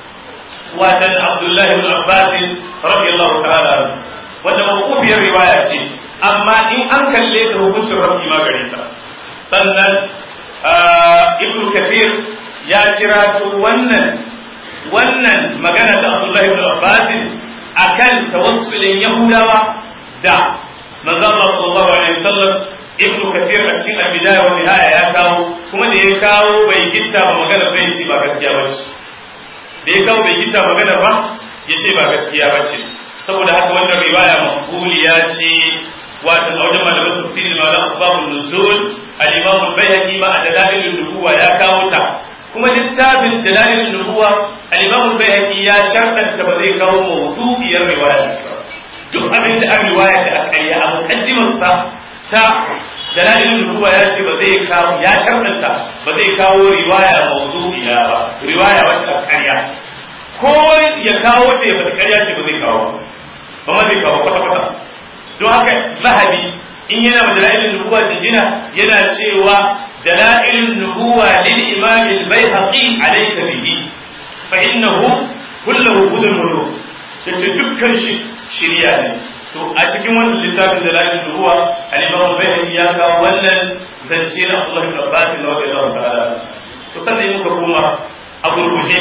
watan Abdullah bin Abbas radiyallahu ta'ala anhu wanda mawqufiyar riwaya ce amma in an kalle ta hukuncin rafi ma gare ta sannan ibn kathir ya kira wannan wannan magana da abdullahi ibn abbas akan tawassulin yahudawa da manzo Allah sallallahu alaihi wasallam ibn kathir a cikin al-bidaya wa nihaya ya kawo kuma da ya kawo bai gitta ba magana bai ce ba gaskiya ba ce da ya kawo bai gitta magana ba ya ce ba gaskiya ba ce saboda haka wannan riwaya maqbuliya ce wato a wajen malaman tafsiri malam asbabun nuzul al-imam al-bayhaqi ma a dalailin nubuwa ya kawo ta kuma littafin dalailin nubuwa al-imam al-bayhaqi ya shartanta ba zai kawo mawdu'iyar riwaya duk abin da an riwaya da aka yi a muqaddimar sa ta dalailin nubuwa ya ce ba zai kawo ya shartanta ba zai kawo riwaya mawdu'iya ba riwaya wacce aka karya ko ya kawo ta ya fata karya ce ba zai kawo ba ma zai kawo kwata-kwata don haka zahabi in yana da dalailin nubuwa da jina yana cewa dalailin nubuwa lil imam al bayhaqi alayka bihi fa innahu kulluhu hudan wa yace dukkan shi shiriya ne to a cikin wannan littafin dalailin nubuwa al imam al bayhaqi ya kawo wannan zance na Allah ibn Abbas radiyallahu ta'ala to sannan muka koma a gurguje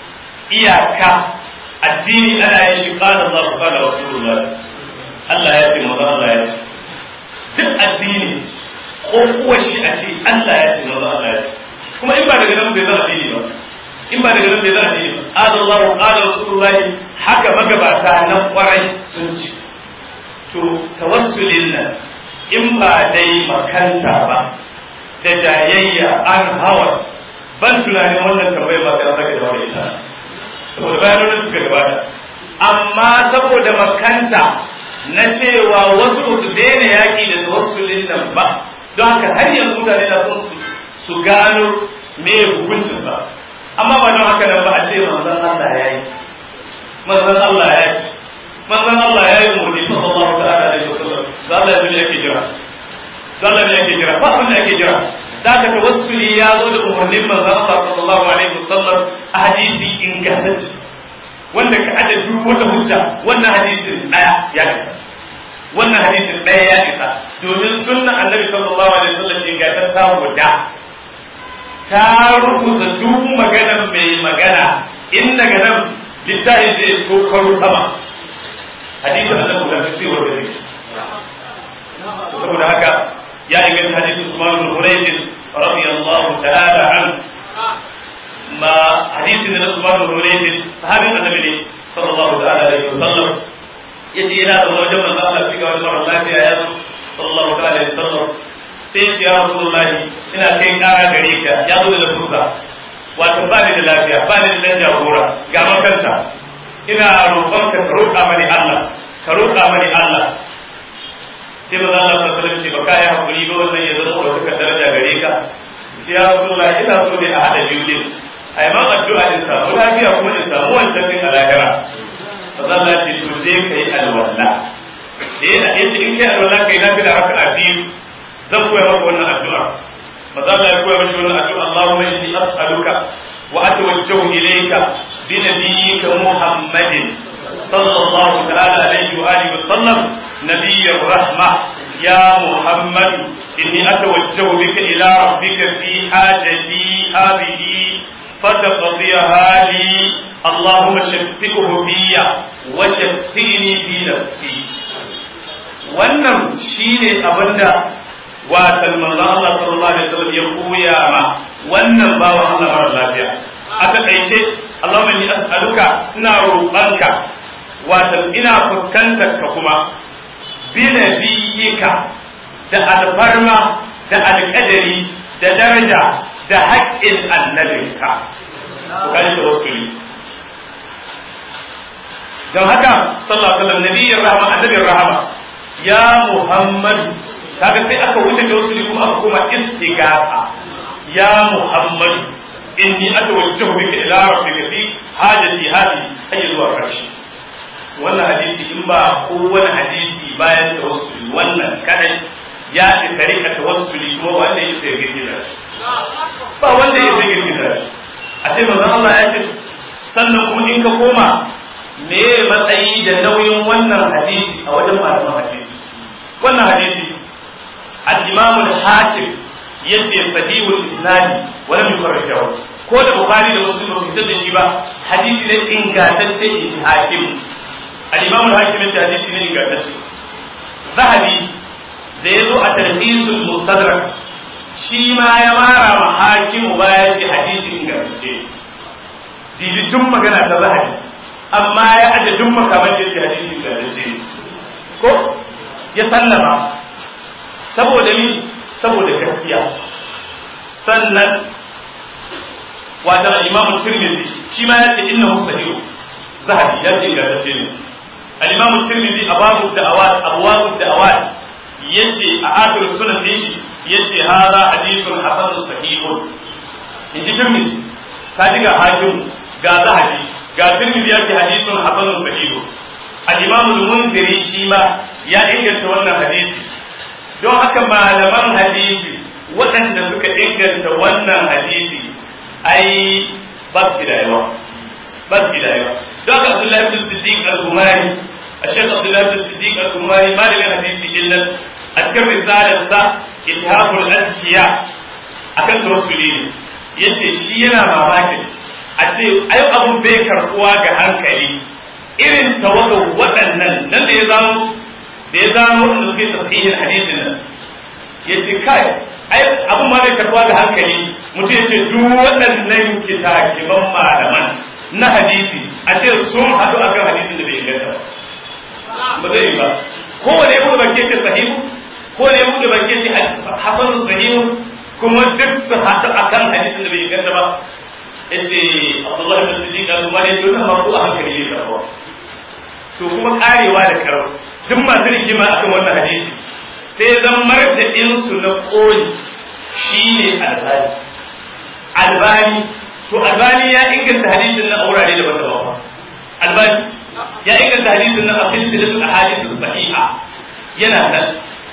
iyaka addini ana yin shi qala Allah qala rasulullah Allah ya ce maza Allah ya ce duk addini ko kuwa shi a ce Allah ya ce maza Allah ya ce kuma in ba daga nan bai zama addini ba in ba daga nan bai zama addini ba qala Allah qala rasulullah haka magabata nan kwarai sun ce to tawassulin nan in ba dai makanta ba da jayayya an hawa ban tunanin wannan tambayar ba sai an sake da wani ita saboda bayanan suka gabata amma saboda makanta na cewa wasu ba su daina yaƙi da tawassulin nan ba don haka har yanzu mutane na son su gano me hukuncin ba amma ba don haka nan ba a ce manzon Allah ya yi manzon Allah ya ce manzon Allah ya yi umarni sallallahu ta'ala alaihi wasallam da Allah ya yake jira sallah ne ake jira ba abin da ake jira da ka tawassuli ya zo da umarnin manzon Allah sallallahu alaihi wasallam a hadisi ingantacce wanda ka aje duk wata hujja wannan hadisin daya ya isa wannan hadisin daya ya isa domin sunna annabi sallallahu alaihi wasallam ingantacce guda ta rubuta duk maganar mai magana in daga nan littafin zai so karo sama hadisin annabi guda sai wanda ne saboda haka ya inganta hadisin Umar bin Hurayth radiyallahu ta'ala an ma hadisin da Umar bin Hurayth sahabin annabi ne sallallahu ta'ala alaihi wasallam yace yana da wajen manzo Allah shi ga wani mara lafiya ya zo sallallahu ta'ala alaihi wasallam sai ce ya Rasulullah ina kai kara gare ka ya zo da fusa wato ba ni da lafiya ba ni da dan jagora ga makanta ina roƙon ka roƙa mani Allah ka roƙa mani Allah sai ba za Allah ta sallam ce ba ka yi hakuri ba wannan ya zama wata daraja gare ka shi ya Rasulullah ina so ne a hada biyu din ai ma addu'a in samu lafiya kuma in samu wancan din a lahira ba za Allah ce to je kai alwala eh da yace in kai alwala kai lafiya raka'a biyu zan koya maka wannan addu'a ba za Allah ya koya mashi wannan addu'a Allahumma inni as'aluka wa atawajjahu ilayka bi nabiyyika Muhammadin صلى الله تعالى عليه وآله وسلم نبي الرحمة يا محمد إني أتوجه بك إلى ربك في حاجتي هذه فتقضيها لي اللهم شفقه في وشفقني في نفسي wannan shine abinda watan manzon Allah sallallahu alaihi wasallam ya koya ma wannan bawan Allah mara lafiya a takaice Allahumma inni as'aluka ina roƙonka watan ina fuskantar ka kuma binabiyika da alfarma da alƙadari da daraja da haƙƙin annabinka ku gani da wasu don haka sallallahu alaihi wasallam nabiyyin rahama annabin rahama ya muhammadu kaga sai aka wuce da wasu kuma aka koma istighatha ya muhammadu inni atawajjahu bika ila rabbika fi hajati hadi hayya zuwa karshe wannan hadisi in ba kowane hadisi bayan tawassuli wannan kadai ya fi tarika tawassuli kuma wanda ya sai girgiza ba wanda ya sai girgiza a ce manzon Allah ya ce sannan kuma in ka koma me matsayi da nauyin wannan hadisi a wajen malaman hadisi wannan hadisi al-Imam al-Hakim yace sahihul isnadi wa lam yukarrijahu ko da Bukhari da Muslim ba su fitar da shi ba hadisi ne ingantacce hakim al-imam al-hakim ya ce hadisi ne ingantacce zahabi da ya zo a tarhisul mustadrak shi ma ya mara ma hakimu baya ce hadisi ingantacce dibi duk magana ta zahabi amma ya aje duk makamanci ce hadisi ingantacce ko ya sallama saboda ni saboda gaskiya sannan wata al-imam tirmidhi shi ma ya ce innahu sahih zahabi ya ce ingantacce ne al-imam tirmidhi a babu da'awat abwabu da'awat yace a akhir sunan din shi yace hadha hadithun hasanun sahihun inji tirmidhi ka ji ga hakim ga zahabi ga tirmidhi yace hadithun hasanun sahihun al-imam al-munziri shi ma ya inganta wannan hadisi don haka malaman hadisi waɗanda suka inganta wannan hadisi ai ba su da yawa ba su da yawa don haka abdullahi bin siddiq al-gumari الشيخ عبد الله بن الصديق الأمري ما لم حديث إلا أذكر رسالة إتهاب الأذكياء akan tawassuli ne yace shi yana mamakin a ce ai abun bai karbuwa ga hankali irin tawaga waɗannan nan da ya zamo da ya zamo da suke tasihin hadisin nan yace kai ai abun ma bai karbuwa ga hankali mutum yace duk waɗannan kitakiban malaman na hadisi a ce sun haɗu akan hadisin da bai inganta ba ba zai yi ba kowane ya buɗe baki ce sahihu kowane ya buɗe baki ce hasan sahihu kuma duk su haɗu akan hadisin da bai inganta ba yace Abdullah bin Siddiq al-Umari ya ce wannan ma ko a hankali ne karwa to kuma karewa da karo duk masu rigima akan wannan hadisi sai zan martadin su na koli shine albani albani to albani ya inganta hadisin na aurare da wata ba albani ya inganta hadisin nan a silsilatul ahadith sahiha yana nan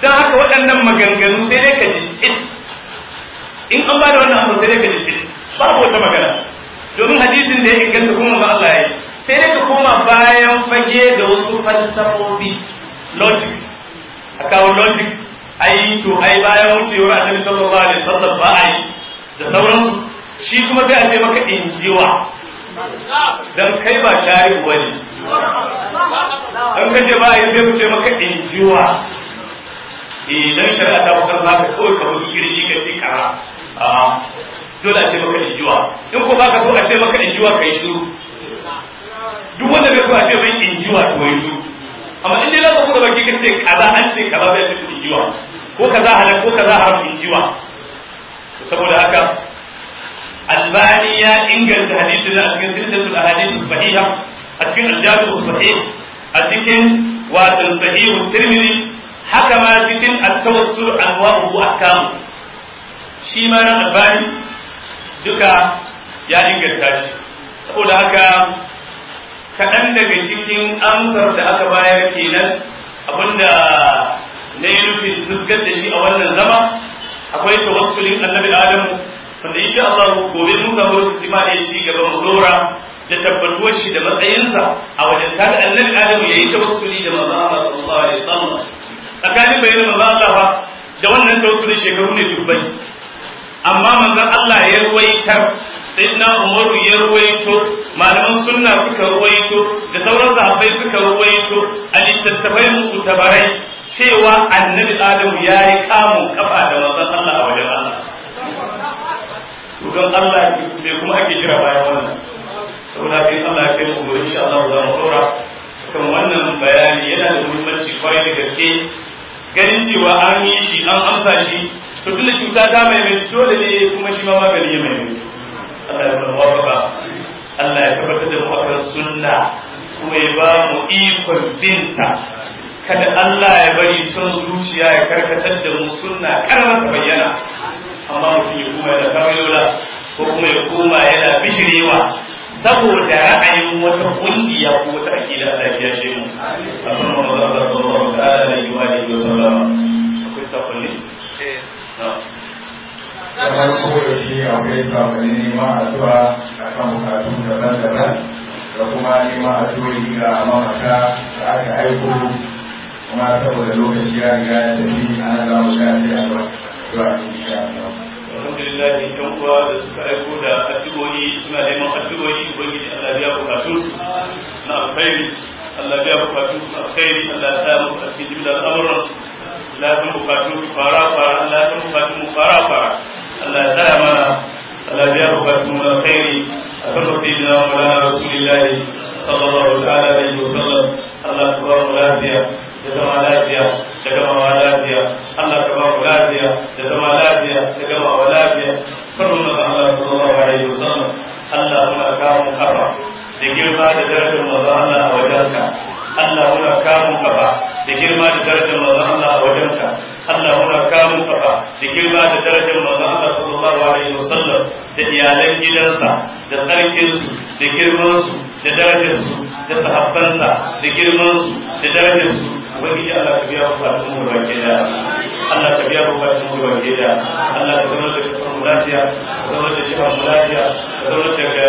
don haka waɗannan maganganu sai dai ka ji in an ba da wannan abu sai dai ka ji babu wata magana domin hadisin da ya inganta kuma ba Allah ya yi sai dai ka koma bayan fage da wasu falsafofi logic a kawo logic ai to ai bayan wucewar annabi sallallahu alaihi wasallam ba ai da sauransu shi kuma sai a ce maka injiwa dan kai ba shari wani dan kaje ba ai sai ku ce maka injiwa idan shari'a ta bakar baka kawai ka bugi kirji ka ce kara a dole a ce maka injuwa in ko baka so a ce maka injuwa kai shiru duk wanda bai so a ce mai injuwa to yi shiru amma in dai za ka buga baki ka ce kaza an ce kaza zai ce injuwa ko kaza halal ko kaza haram injuwa saboda haka albani ya inganta hadisin a cikin silsilatul ahadith sahiha a cikin al-jami' sahih a cikin wato sahih tirmidhi haka ma cikin at-tawassul anwa'uhu ahkam shi ma na albani duka ya inganta shi saboda haka kaɗan daga cikin amsar da aka bayar kenan abinda na yi nufin fuskar da shi a wannan zama akwai tawassulin annabi adamu wanda insha Allah gobe mun samu lokaci ma da shi gaba mu dora da tabbatuwar shi da matsayinsa a wajen kada annabi adamu yayi tawassuli da manzo Allah sallallahu alaihi wasallam tsakanin bayanin manzo Allah fa da wannan tawassulin shekaru ne dubbai amma manzon Allah ya ruwaitar sayyidina Umar ya ruwaito malaman sunna suka ruwaito da sauran sahabbai suka ruwaito a littattafai mutabarai cewa annabi Adamu ya yi kamun kafa da manzon Allah a wajen Allah don Allah me kuma ake jira bayan wannan saboda kai Allah ya kai mu gobe insha Allah za mu dora kan wannan bayani yana da muhimmanci kwarai da gaske ganin cewa an yi shi an amsa shi to tun da cuta ta mai mai dole ne kuma shi ma magani ya mai mai Allah ya bar wafaka Allah ya tabbatar da mu akan sunna kuma ya ba mu ikon binta kada Allah ya bari son zuciya ya karkatar da mu sunna karamar ta bayyana amma mutum ya kuma yana kamayola ko kuma ya koma yana bishirewa saboda ra'ayin wata kungiya ko wata akida Allah ya shi mu akan Allah sallallahu alaihi wa alihi wa sallam akwai sakonni da farko da shi akwai sakonni neman addu'a a kan bukatu daban-daban da kuma neman addu'o'i ga mamaka da aka aiko kuma saboda lokaci ya riga ya tafi ana za mu ga sai addu'a insha Allah alhamdulillah yan uwa da suka aiko da addu'o'i suna neman addu'o'i ubangiji Allah ya bukatun su na alkhairi Allah ya bukatun su alkhairi Allah ya sa mu a cikin jimlar al'amuran su Allah ya san bukatun su fara fara Allah ya san bukatun mu fara fara Allah ya tsaya mana Allah ya bukatun mu alkhairi akan sayyidina wa maulana rasulillahi sallallahu ta'ala alaihi wa sallam Allah ya ba mu lafiya da zama lafiya da gamawa lafiya Allah ka ba mu lafiya da zama lafiya da gamawa lafiya farkon da Allah sallallahu alaihi wasallam Allah muna kamun kafa da girma da darajar manzo Allah a wajenka Allah muna kamun kafa da girma da darajar manzo Allah a wajenka Allah muna kamun kafa da girma da darajar manzo Allah sallallahu alaihi wasallam da iyalan gidansa da sarkinsu da girmansu da darajarsu da sahabbansa da girmansu da darajarsu ubangiji Allah ka biya bukatun mu baki da Allah ka biya bukatun mu baki da Allah ka zama da kasar mu lafiya ka zama da jihar mu lafiya ka zama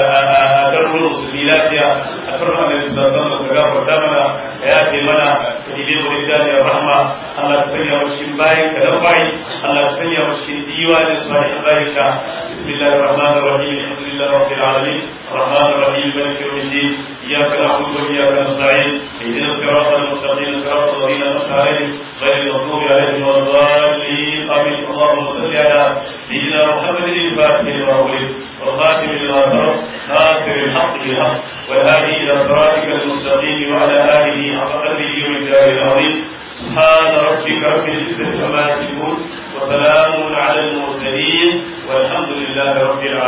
da garuruwan musulmi lafiya a karin annabi sallallahu alaihi wasallam ka gafarta mana ka yafe mana ka dibe mu da ya rahma Allah ka sanya mu cikin bayin ka dan bayi Allah ka sanya mu cikin diwanin salihin bayin ka bismillahir rahmanir rahim alhamdulillahi rabbil alamin الرحمن الرحيم مالك يوم الدين اياك نعبد واياك نستعين اهدنا الصراط المستقيم صراط الذين انعمت عليهم غير المغضوب عليهم ولا الضالين امين اللهم صل على سيدنا محمد الفاتح لما ولد والخاتم لما سبق ناصر الحق بالحق والهادي الى صراطك المستقيم وعلى اله حق قدره ومقداره العظيم سبحان ربك رب العزه عما يصفون وسلام على المرسلين والحمد لله رب العالمين